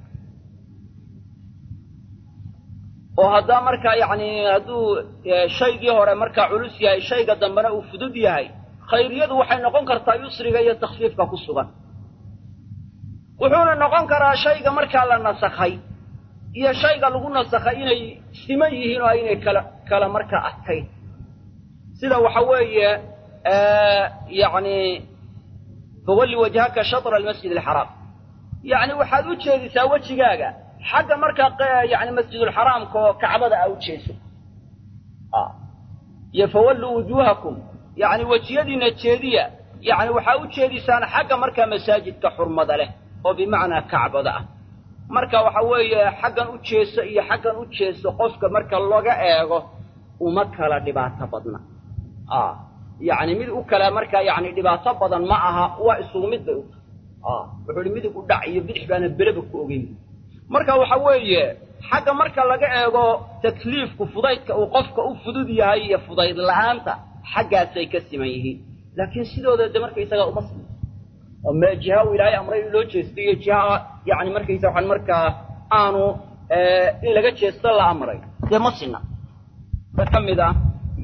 oo haddaa markaa yacni hadduu shaygii hore markaa culus yahay shayga dambena uu fudud yahay khayriyadu waxay noqon kartaa yusriga iyo takhfiifka ku sugan wuxuuna noqon karaa shayga markaa la nasakhay iyo shayga lagu nasakhay inay siman yihiin oo aynay kala kala markaa adkayn sida waxa weeye yacni fawalli wajhaka shatra almasjid alxaraam yacni waxaad u jeedisaa wejigaaga xagga markaa yani masjidulxaraamka oo kacbada aa u jeeso iyo fawalluu wujuuhakum yacni wejiyadiina jeediya yacni waxaa u jeedisaan xagga markaa masaajidka xurmada leh oo bimacnaa kacbada ah marka waxa weeye xaggan u jeeso iyo xaggan u jeeso qofka marka laga eego uma kala dhibaato badna yacni mid u kale markaa yani dhibaato badan ma aha waa isugu mid bay u tahay wuxuu ihi midig u dhac iyo bidix baana beleba ku ogeyn marka waxa weeye xagga marka laga eego takliifku fudaydka uu qofka u fudud yahay iyo fudayd la'aanta xaggaasay ka siman yihiin laakiin sidooda de markaysagaa uma siman oo me jiha uu ilaahay amray in loo jeesto iyo jiha yani markaysa waxaan markaa aanu in laga jeesto la amray dee ma sina ba ka mid ah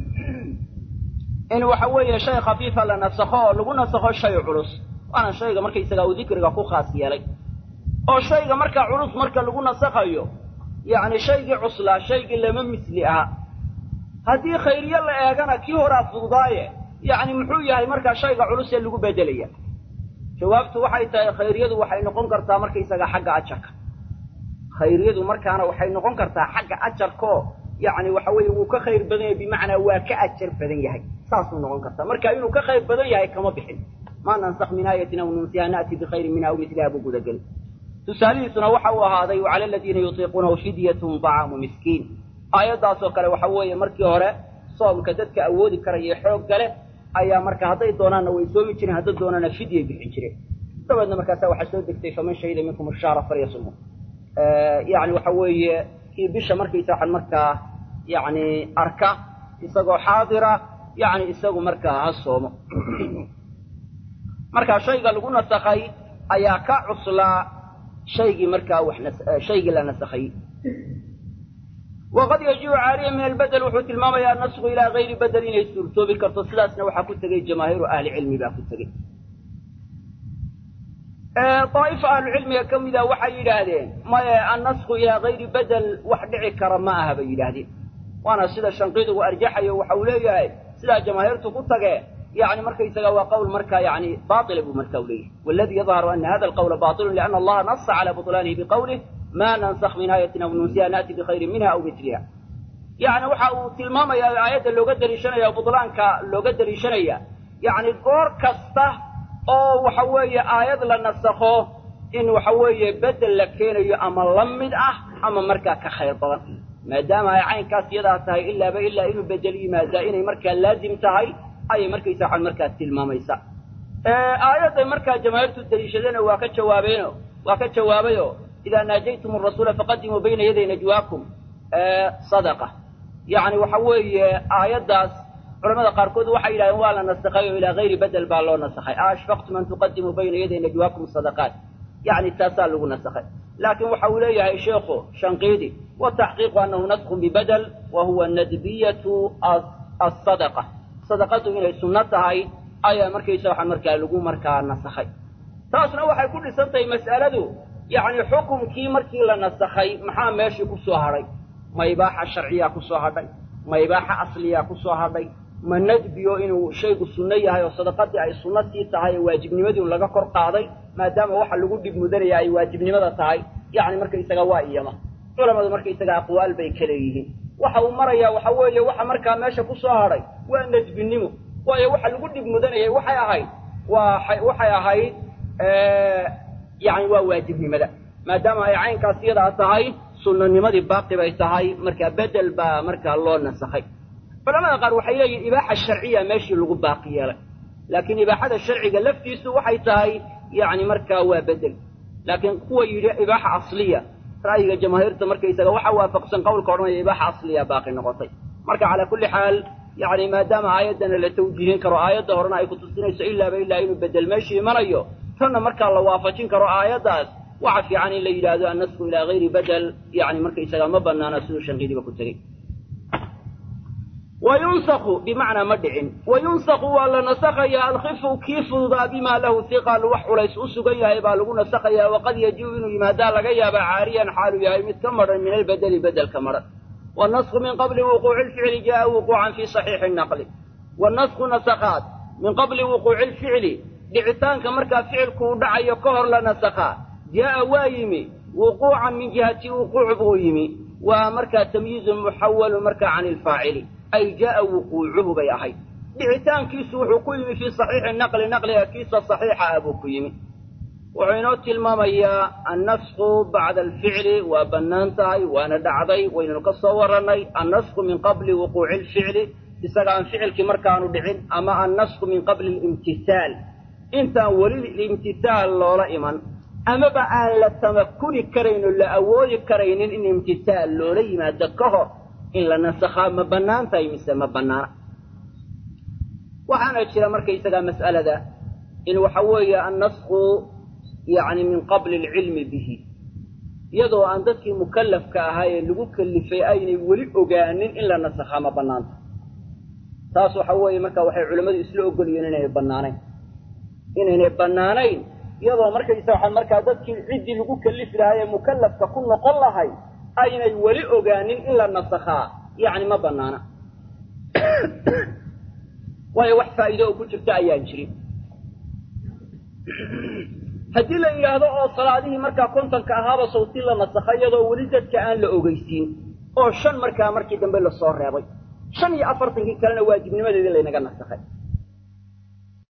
in waxa weeye shay khafiifa la nasakho oo lagu nasakho shay culus waana shayga markaysagaa uu dikriga ku khaas yeelay oo shayga markaa culus marka lagu nasakhayo yacni shaygii cuslaa shaygii lama misli aha haddii khayriye la eegana kii horaa fududaaye yacni muxuu yahay markaa shayga culus ee lagu bedelaya jawaabtu waxay tahay khayriyadu waxay noqon kartaa markaysaga xagga ajarka khayriyadu markaana waxay noqon kartaa xagga ajarkaoo yacni waxa weeye wuu ka khayr badan yahay bimacnaa waa ka ajar badan yahay saasuu noqon kartaa marka inuu ka khayr badan yahay kama bixin maa nansakh min aayatin aw nunsiha na'ti bikhayrin minha aw miliha buu gudageli tusaalihiisuna waxa uu ahaaday wacala aladiina yutiiquunahu fidyatun dacaamu miskiin aayaddaasoo kale waxa weeye markii hore soomka dadka awoodi karaya xoogga leh ayaa marka hadday doonaanna way soomi jireen hadday doonaana fidyay bixin jireen dabeedna markaasa waxaa soo degtay faman shahida minkum ashaara falyasumhu yacni waxa weeye kii bisha markaysa waxaan markaa yacni arka isagoo xaadira yacni isagu markaa ha soomo marka shayga lagu nasakhay ayaa ka cuslaa shaygii markaa wax shaygii la nasakhay waqad yajibu caaliya min albedel wuxuu tilmaamayaa nasku ilaa gayri bedel inay suurtoobi karto sidaasna waxaa ku tegey jamaahiiru ahli cilmi baa ku tegey daa'ifa ahlucilmiga ka mida waxay yidhaahdeen maye annasku ilaa gayri bedel wax dhici kara ma aha bay yidhaahdeen waana sida shanqiidugu arjaxayo waxa uu leeyahay sidaa jamaahiirtu ku tagee يعني مركا يسقى وقول مركا يعني باطل أبو مركا وليه والذي يظهر أن هذا القول باطل لأن الله نص على بطلانه بقوله ما ننسخ من آية أو ننسيها نأتي بخير منها أو مثلها يعني وحا تلماما يا آيات اللي قدر يشنيا بطلانك اللي قدر يشنيا يعني قور كسته أو وحوية آيات لنسخه إن وحوية بدل لكين أما لمد أه أما مركا كخير طبعا ما دام عين كاس يدا تهي إلا بإلا إنه بدل ما إنه مركا لازم تهي ayay markaysa waxaan markaa tilmaamaysaa aayadday markaa jamaahiirtu daliishadeen waa ka jawaabeeno waa ka jawaabayo idaa naajaytum arasuula faqadimuu bayna yaday najwaakum sadaqa yacni waxa weeye aayaddaas culamada qaarkood waxay yidhahdeen waa la nasakhay oo ilaa hayri bedel baa loo nasakhay a ashfaqtum an tuqadimuu bayna yaday najwaakum sadaqaat yacni taasaa lagu nasakhay laakiin waxa uu leeyahay sheekhu shanqiidi wataxqiiqu annahu naskun bibedel wa huwa nadbiyatu asadaqa sadaqadu inay sunno tahay ayaa markaysa waxaa markaa lagu markaa nasakhay taasna waxay ku dhisan tahay mas'aladu yacni xukumkii markii la nasakhay maxaa meeshii ku soo hadhay ma ibaaxa sharciyaa ku soo hadhay ma ibaaxa asliyaa ku soo hadhay ma nadbiyo inuu shaygu sunno yahay oo sadaqadii ay sunno sii tahay oo waajibnimadii laga kor qaaday maadaama waxa lagu dhib mudanaya ay waajibnimada tahay yacni markaysaga waa iyama culamadu markaysaga aqwaal bay ka leeyihiin waxa uu marayaa waxa weeye waxa markaa meesha ku soo hadhay waa nadbinimo waayo waxa lagu dhib mudanayay waxay ahayd waa waxay ahayd yani waa waajibnimada maadaama ay caynkaas iyadaa tahay sunnanimadii baaqi bay tahay markaa bedel baa markaa loo nasakhay culamada qaar waxay leeyihin ibaaxa sharciya meeshii lagu baaqi yeelay laakiin ibaaxada sharciga laftiisu waxay tahay yani markaa waa bedel laakiin kuwa yidhi ibaaxa asliya ra'yiga jamaahiirta markaysaga waxa waafaqsan qowlka odhanaya ibaaxa asliya baaqi noqotay marka calaa kulli xaal yani maadaama aayaddana la tawjiihin karo aayadda horena ay kutusinayso ilaaba ilaa inuu bedel meeshii imanayo tanna markaa la waafajin karo aayaddaas waxa fiican in la yidhaahdo annasku ilaa hayri bedel yani markaysaga ma banaana siduu shanqiidiba ku tegey wa yunsaku bimacnaa ma dhicin wa yunsaku waa la nasakhayaa alkifu kii fududaa bimaa lahu hiqal wax culays u sugan yahay baa lagu nasakhayaa waqad yajibu inuu yimaadaa laga yaaba caariyan xaalu yahay mid ka madhan min albedeli bedelka madhan wannasku min qabli wuquuci lficli jaa wuquucan fi saxiixi naqli wannasku nasakhaad min qabli wuquuci lficli dhicitaanka markaa ficilku uu dhacayo ka hor la nasakhaa jaa'a waa yimi wuquucan min jihati wuquuc buu yimi waa markaa tamyiizun muxawalu markaa can ilfaacili ay jaa'a wuquucuhu bay ahayd dhicitaankiisu wuxuu ku yimi fii saxiixi naqli naqliga kiisa saxiixa ah buu ku yimi wuxuu inoo tilmaamayaa annasku bacda alficli waa bannaan tahay waana dhacday waynanu ka soo warannay annasku min qabli wuquuci lficli isaga aan ficilkii markaanu dhicin ama annasku min qabli alimtisaal intaan weli imtisaal loola iman amaba aan la tamakuni karayn oo la awoodi karaynin in imtisaal loola yimaado ka hor in la nasakhaa ma bannaan tahay mise ma bannaana waxaana jira markaysagaa mas'alada in waxa weeye annasku yacni min qabli alcilmi bihi iyadoo aan dadkii mukallafka ahaa ee lagu kellifay aynay weli ogaanin in la nasakhaa ma bannaanta taas waxa weeye marka waxay culimmadu isla ogolyihiin inaynay bannaanayn inaynay bannaanayn iyadoo markaysa waxaa markaa dadkii ciddii lagu kellifi lahaa ee mukallafka ku noqon lahay aynay weli ogaanin in la nasakhaa yacni ma bannaana waayo wax faa'iido oo ku jirta ayaan jirin haddii la yidhaahdo oo salaadihii markaa kontonka ahaaba sawti la nasakha iyadoo weli dadka aan la ogeysiin oo shan markaa markii dambe lasoo reebay shan iyo afartankii kalena waajibnimadeedii laynaga nasakhay